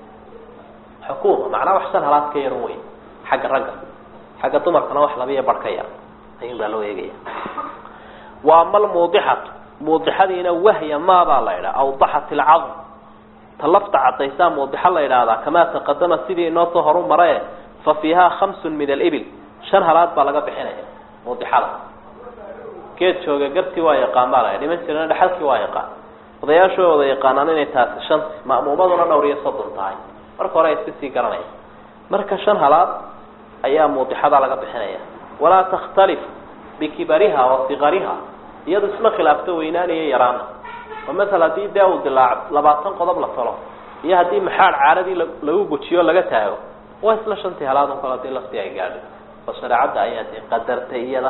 Speaker 1: xukuuma macnaa wax shan halaad ka yaran wey xagga ragga xagga dumarkana wax labiiyo bar ka yar ayun baa loo eegaya wa ama almuudixatu muudixadiina wahya maabaa la ydhaha awdaxat ilcadm ta lafta cadaysaa muudixa la yidhaahdaa kamaa taqadama sidii inoo soo horu marae fa fiihaa khamsun min alibil shan halaad baa laga bixinaya muudixada geed jooga gartii waa yaqaan baa la dhiman jirana dhexalkii waa yaqaan odayaashoo wada yaqaanaan inay taasi shan ma'muumaduna dhowr iyo soddon tahay marka hore ay iska sii garanaya marka shan halaad ayaa muudixada laga bixinaya walaa takhtalif bikibariha wa sigariha iyadu isma khilaafto weynaaniyo yaraana oo masala haddii dee uu dilaac labaatan qodob la talo iyo haddii maxaad caaradii lagu gujiyo laga taago waa isla shantii halaad un kale hadii laftii ay gaadho oo shareecadda ayaa dee qadartay iyada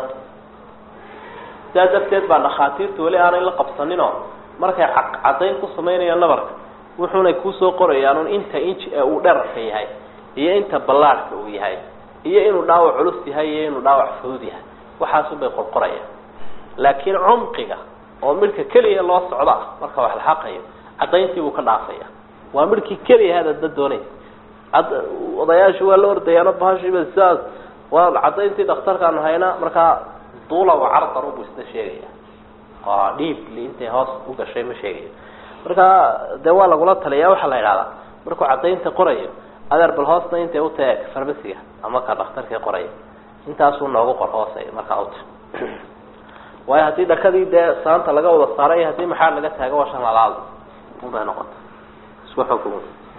Speaker 1: sidaa darteed baa dhakhaatiirtu weli aanay la qabsaninoo markay caddayn ku samaynayaan nabarka wuxuunay kusoo qorayaan inta inji ee uu dherarka yahay iyo inta ballaadhka uu yahay iyo inuu dhaawac culus yahay iyo inuu dhaawac fudud yahay waxaasunbay qorqorayaan laakiin cumqiga oo midhka keliya loo socda marka wax la xaqayo caddayntii buu ka dhaafaya waa midhkii keliya hadadba doonaysa odayaashu waa la ordayaano bahashiiba sidaas waa caddayntii dhakhtarkaanu haynaa markaa duula wa cardaru buu isna sheegaya oo dhiibli intay hoos u gashay ma sheegayo marka dee waa lagula taliyaa waxaa la idhahdaa markuu caddaynta qorayo adeer bal hoosna intay utaeg farmasiga ama ka dhakhtarkii qoraya intaasuu noogu qor hoose markaa uta waayo haddii dhakadii dee saanta laga wada saaray iyo haddii maxaa laga taago waa shan lalaad unbay noqota isku xukm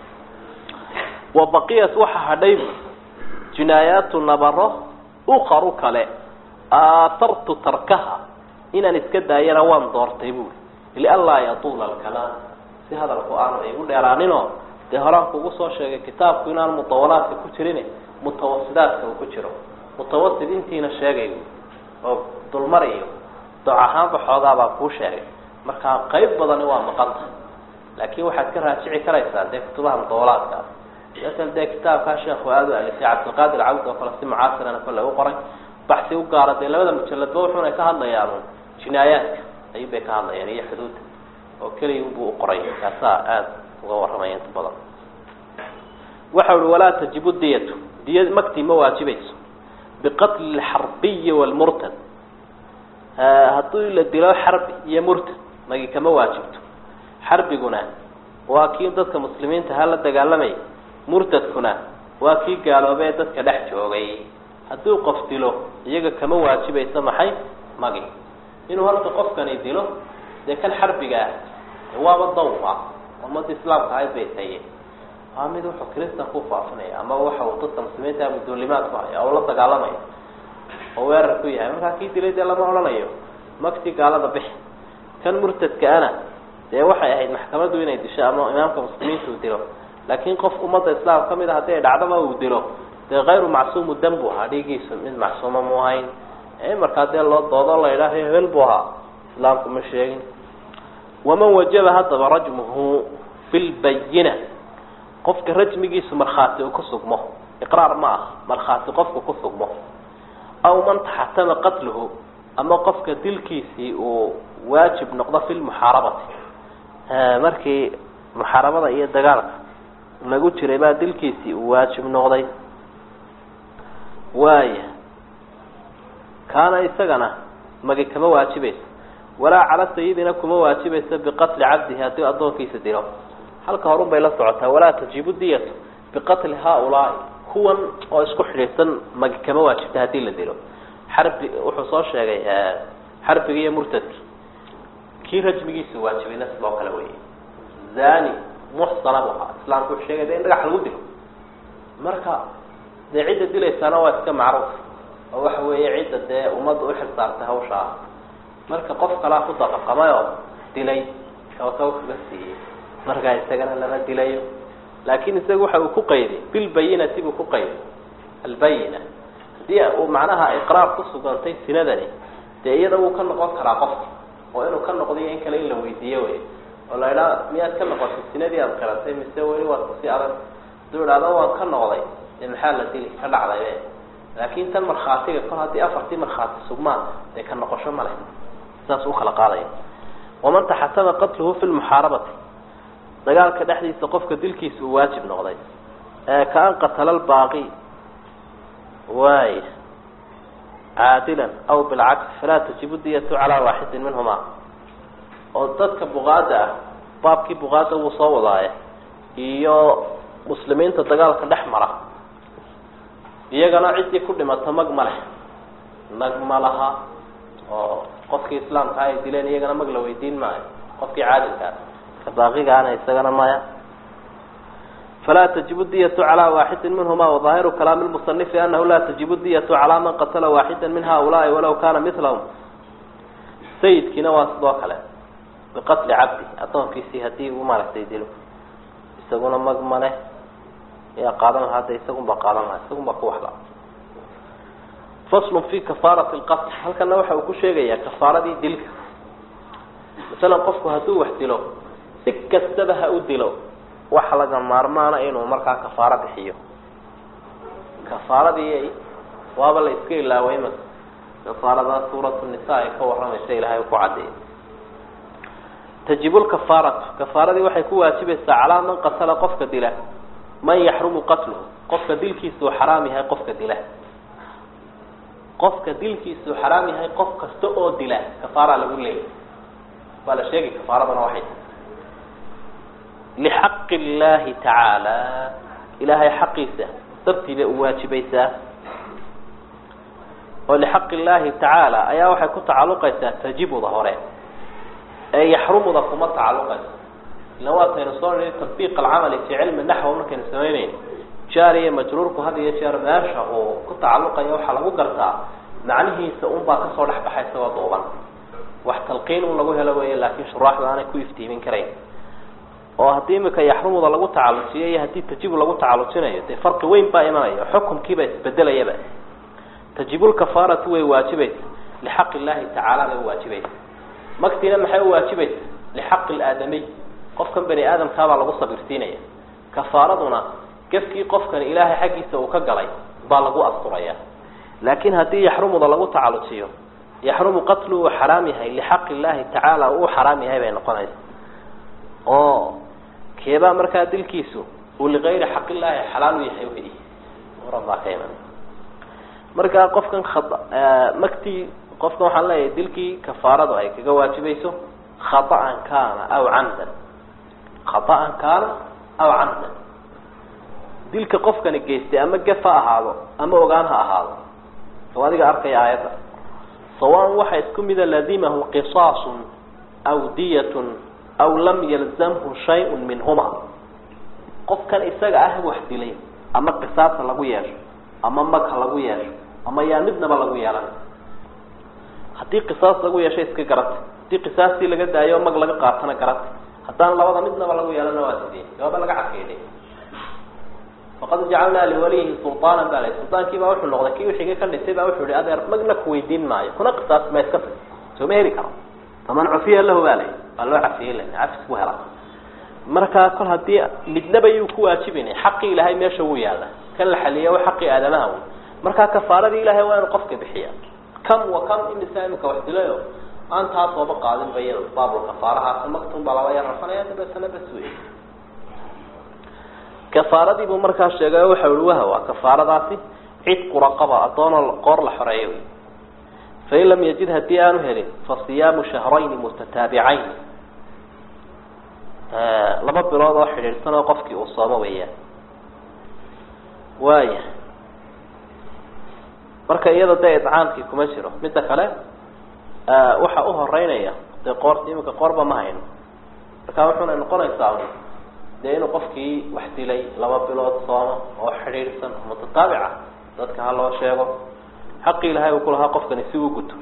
Speaker 1: wa baqiyat waxa hadhay jinaayaatu nabaro ukaru kale aatartu tarkaha inaan iska daayana waan doortay buuri lianlaa yatuula alkalaam si hadalku aanu igu dheeraaninoo dee horaan kugu soo sheegay kitaabku inaan mutawalaadka ku jirin mutawasidaadka uu ku jiro mutawasid intiina sheegay oo dulmar iyo doc ahaanba xoogaa baa kuu sheegay markaa qayb badani waa maqan tahay laakiin waxaad ka raajici karaysaa dee kutubaha mutawalaadkaas masal dee kitaabkaa sheekhu aada u alisay cabdilqaadir cawd oo kale si mucaasirana kole u qoray baxsi u gaara dee labada mujaladba wuxuuna ka hadlayaan jinaayaadka ayuu bay ka hadlayaan iyo xuduudda oo keliya unbuu u qoray kaasaa aada uga warramaya inta badan waxa uhi walaa tajibu diyatu diya magtii ma waajibayso biqatli lxarbiyi wlmurtad haddii la dilo xarbi iyo murtad magi kama waajibto xarbiguna waa kii dadka muslimiinta ha la dagaalamay murtadkuna waa kii gaaloobee dadka dhex joogay hadduu qof dilo iyaga kama waajibayso maxay magi inuu horta qofkani dilo dee kan xarbiga ah waaba dawfa ummadda islaamka ahayd bay hayeen waa mid wuxuu kristan ku faafinaya ama waxa uu dadka muslimiinta mudulimaad ku haya oo la dagaalamaya oo weerar ku yahay markaa kii dilay dee lama odhanayo makti gaalada bixi kan murtadka-ana dee waxay ahayd maxkamaddu inay disho ama imaamka muslimiinta uu dilo laakiin qof ummadda islaamka kamid a haddii ay dhacdaba uu dilo dee kayru macsuumu dam buu ahaa dhiigiisu mid macsuuma mu ahayn markaa dee loo doodo la idhaaha hebel buu ahaa islaamku ma sheegin waman wajaba haddaba rajmuhu fi lbayina qofka rajmigiisu markhaati uu ku sugmo iqraar ma ah markhaati qofku ku sugmo aw man taxatama qatluhu ama qofka dilkiisii uu waajib noqdo fi lmuxaarabati markii muxaarabada iyo dagaalka lagu jiray baa dilkiisii uu waajib noqday waaya kaana isagana magi kama waajibayso walaa cala sayidina kuma waajibayso biqatli cabdihi haddii addoonkiisa dilo halka horun bay la socotaa walaa tajibu diyatu biqatli haaulaai kuwan oo isku xidhiidsan magi kama waajibta haddii la dilo xarbi wuxuu soo sheegay xarbigi iyo murtadki kii rajmigiisa waajibayna sidoo kale wey zani muxsana bu ahaa islaamku wuxuu sheegay de in dhagax lagu dilo marka dee cidda dilaysaana waa iska macruuf oo waxa weeye cidda dee ummadda uxil saartay hawsha ah marka qof kalaa ku daqaqamay oo dilay kawasaw kaga siiyey markaa isagana lama dilayo laakin isaga waxa uu ku qayday bilbayinati buu ku qayday albayina haddii uu macnaha iqraar ku sugantay sinadani dee iyada wuu ka noqon karaa qofka oo inuu ka noqdiyo in kale in la weydiiyo wey oo la idhaa miyaad ka noqotay sinadii aada qiratay mise weli waad kusii adag haduu idhahdo waan ka noqday dee maxaa la dili ka dhacday laakin tan markhaatiga kol haddii afartii markhaati sugmaan dee ka noqosho ma leh saas u kala qaadaya waman taxatama qatluhu fi lmuxaarabati dagaalka dhexdiisa qofka dilkiisa uu waajib noqday ka an qatala lbaaqi waay caadilan aw bilcaks falaa tajibu diyatu calaa waaxidin minhuma oo dadka buqaada ah baabkii buqaada wuu soo wadaaye iyo muslimiinta dagaalka dhex mara iyagana ciddii ku dhimato mag ma leh mag ma laha oo qofkii islaamka ay dileen iyagana mag la weydiin maayo qofkii caadilkaa ka baaqigaana isagana maya falaa tajibu diyatu calaa waaxidin minhuma wadaahiru kalaami lmusanifi anahu laa tajibu diyatu calaa man qatala waaxida min haulaai walaw kana milahum sayidkiina waa sidoo kale biqatli cabdi addoonkiisii hadii uu maaragtay dilo isaguna mag male yaa qaadan lahaa de isagunba qaadan lahaa isagunba ku waxla faslun fi kafaarati lqatl halkana waxa uu ku sheegayaa kafaaradii dilka masalan qofku hadduu wax dilo si kastaba ha u dilo waxa laga maarmaana inuu markaa kafaaro bixiyo kafaaradii waaba la iska ilaaway ma kafaarada suuratu nisa ay ka waramaysa ilahay ku cadeeyay tajibu lkafaaratu kafaaradii waxay ku waajibaysaa calaa man qatala qofka dila man yaxrumu qatluhu qofka dilkiisuu xaraam yahay qofka dila qofka dilkiisuu xaraam yahay qof kasta oo dila kafaara lagu leeyay waa la sheegay kafaaradana waxay lixaqi illaahi tacaala ilaahay xaqiisa dartii bay u waajibaysaa oo lixaqi illaahi tacaala ayaa waxay ku tacalluqaysaa tajibuda hore ee yaxrumuda kuma tacalluqayso ila waataynu soo nii tatbiiq alcamali fii cilmi naxwa markaynu samayneyn jaariya majruurku had iyo jeer meesha uu ku tacalluqaya waxaa lagu gartaa macnihiisa unbaa kasoo dhex baxay isagoo duuban wax talqiin un lagu helo weeye laakiin shuraaxda aanay ku iftiimin karayn oo haddii imika yaxrumuda lagu tacalujiyo iyo haddii tajibu lagu tacalujinayo dee farqi weyn baa imanaya xukumkiiba isbedelayaba tajibulkafaaratu way waajibaysa lixaqi illaahi tacaala bay uwaajibaysa magtiina maxay uwaajibaysa lixaqi laadamiy qofkan bani aadamkaabaa lagu sabirsiinaya kafaaraduna gefkii qofkani ilaahay xaggiisa uu ka galay baa lagu asturaya laakiin haddii yaxrumuda lagu tacalujiyo yaxrumu qatlu uu xaraam yahay lixaqi illaahi tacaala uu xaraam yahay bay noqonaysa oo keebaa markaa dilkiisu uu ligayri xaqillaahi xalaal u yahay wey muran baa ka iman markaa qofkan magtii qofkan waxaan leeyahay dilkii kafaaradu ay kaga waajibayso khaطa'an kaana aw camdan khaطa'an kaana aw camdan dilka qofkani geystay ama gef ha ahaado ama ogaan ha ahaado soo adiga arkaya aayadda sawaan waxa isku mida ladimahu qisaasun aw diyatun aw lam yalzamhu shayun minhuma qofkan isaga ah wax dilay ama qisaasa lagu yeesho ama magha lagu yeesho ama yaa midnaba lagu yeelan haddii qisaas lagu yeesho iska garata haddii qisaastii laga daayo mag laga qaatana garata haddaan labada midnaba lagu yeelana waa sidee jawaaba laga cakeeday faqad jacalnaa liwaliyihi sulطaana baa la sultaankii baa wuxuu noqday kii wixiga ka dhintay baa wuxuu ihi adeer magna kuweydiin maayo kuna qisaas ma iska tag soo ma heli karo faman cufiya lahu baa la waa loo cafiyey la cafis ku hela markaa kol haddii midnaba yuu ku waajibinay xaqii ilaahay meesha wuu yaalla kan la xaliya wa xaqii aadamaha wey markaa kafaaradii ilahay waa inu qofka bixiya kam wa kam imisa imika wax dilayo aan taasooba qaadin ba iyada baabul kafaarahaas maktun baa laba yar rafanaya dabeetana bas wey kafaaradii buu markaa sheegay waxa ui waha waa kafaaradaasi cidqu raqaba addoonoo qoor la xoreeyo wey fain lam yajid haddii aanu helin fa siyaamu shahrayni mutataabicayn laba bilood oo xidhiidhsan oo qofkii uu soomo weeyaan waaya marka iyada dee idcaamkii kuma jiro midda kale waxa uhoreynaya dee qoorta iminka qoorba ma hayno marka wuxuna noqonaysaa dee inuu qofkii wax dilay laba bilood soomo oo xidhiidhsan oo mutataabica dadka ha loo sheego xaqii ilahay uu kulahaa qofkani si uu guto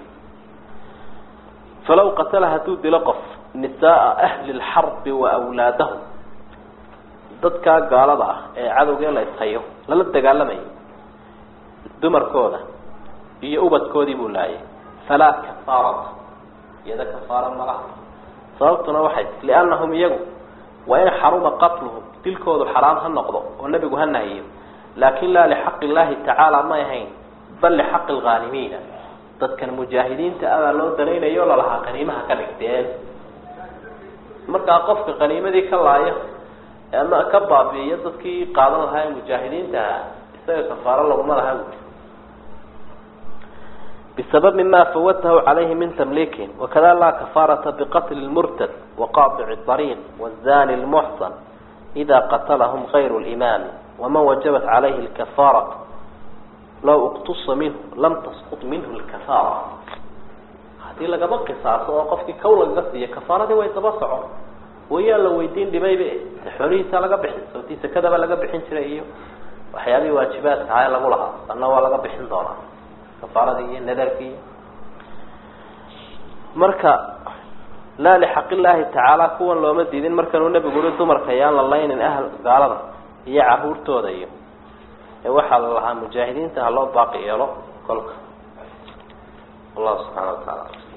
Speaker 1: falaw qatala hadduu dilo qof nisaaa ahli lxarbi wa wlaadahum dadkaa gaalada ah ee cadowgee la ishayo lala dagaalamayo dumarkooda iyo ubadkoodii buu laayay falaa kafaarata iyada kafaara malaha sababtuna waxay liannahum iyagu waa in xaruma qatluhum dilkoodu xaraam ha noqdo oo nebigu ha nahiyo laakin laa lixaqi illahi tacaala may ahayn bal lixaqi lghaalimiina dadkan mujaahidiinta abaa loo danaynayo lalahaa qaniimaha ka dhigteen markaa qofka qaniimadii ka laaya ama ka baabi'iyo dadkii qaadan lahaa ee mujaahidiinta ahaa isaga kafaaro laguma laha buui bisababi ma fawatahu calayhi min tamliikin wakada laa kafaarata biqatli lmurtad waqaطici طariiq wazani lmuxsan ida qatlahum kayru limaam waman wajabat calayhi lkafaara law uktusa minhu lam tasqut minhu lkafaara hadii lagaba qisaaso oo qofkii kow lagaga siiyo kafaaradii way daba socon wayaan la weydiin dhimayba xoolihiisa laga bixin sababtii sakadaba laga bixin jiray iyo waxyaabihii waajibaadka ahaa ee lagu lahaa sanna waa laga bixin doonaa kafaaradii iyo nadarkii marka laa lixaq illaahi tacaala kuwan looma diidin markanuu nebigu uri dumarka yaan la laynin ahl gaalada iyo caruurtooda iyo ee waxaa la lahaa mujaahidiinta ha loo baaqi yeelo kolka wallahu subxaana wa tacaala